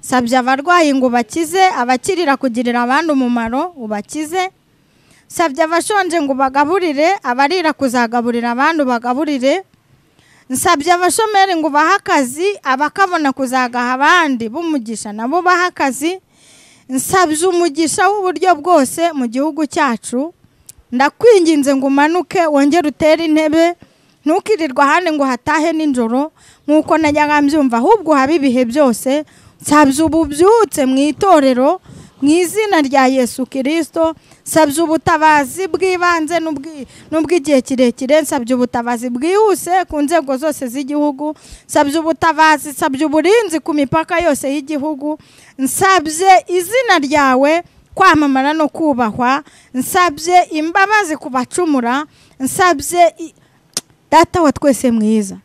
sabye abarwayi ngo ubakize abakirira kugirira abandi umumaro ubakize sabye abashonje ngo ubagaburire abarira kuzagaburira abandi ubagaburire nsabye abashomeri ngo ubahe akazi abakabona kuzagaha abandi b'umugisha nabo bahe akazi nsabye umugisha w'uburyo bwose mu gihugu cyacu ndakwinginze ngo umanuke wongere utere intebe ntukirirwa ahandi ngo hatahe nijoro nk'uko najyaga mbyumva ahubwo uhabe ibihe byose nsabye ubu byutse mu itorero mu izina rya yesu kirisito nsabye ubutabazi bw'ibanze n'ubwi- n'ubw'igihe kirekire nsabye ubutabazi bwihuse ku nzego zose z'igihugu nsabye ubutabazi nsabye uburinzi ku mipaka yose y'igihugu nsabye izina ryawe kwamamara no kubahwa nsabye imbabazi ku bacumura nsabye i- data wa twese mwiza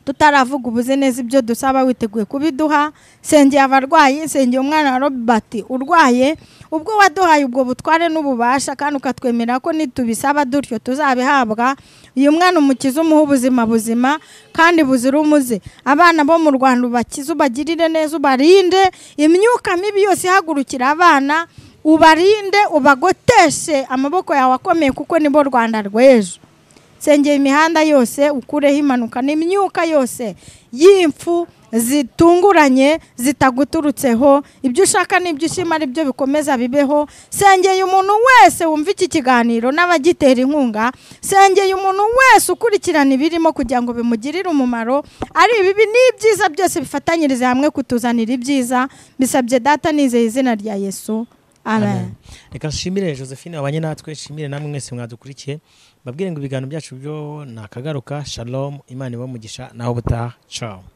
tutaravuga ubuze neza ibyo dusaba witeguye kubiduha nsengeye abarwayi nsengeye umwana wa robert urwaye ubwo waduhaye ubwo butware n'ububasha kandi ukatwemera ko nitubisaba dutyo tuzabihabwa uyu mwana umukize umuhe ubuzima buzima kandi buzira umuze abana bo mu rwanda ubakize ubagirire neza ubarinde imyuka mibi yose ihagurukira abana ubarinde ubagoteshe amaboko yawe akomeye kuko nibo rwanda rw'ejo sengera imihanda yose ukureho impanuka n'imyuka yose y'impfu zitunguranye zitaguturutseho ibyo ushaka n'ibyo ushima ari byo bikomeza bibeho sengeye umuntu wese wumva iki kiganiro n'abagitera inkunga sengeye umuntu wese ukurikirana ibirimo kugira ngo bimugirire umumaro ari ibibi n'ibyiza byose bifatanyirize hamwe kutuzanira ibyiza bisabye data nizeye izina rya yesu amen reka nshimire josephine wabanye natwe nshimire namwe mwese mwadukurikiye mbabwire ngo ibiganiro byacu byo ni akagaruka shalom imana ibamugisha naho ubutaha cawo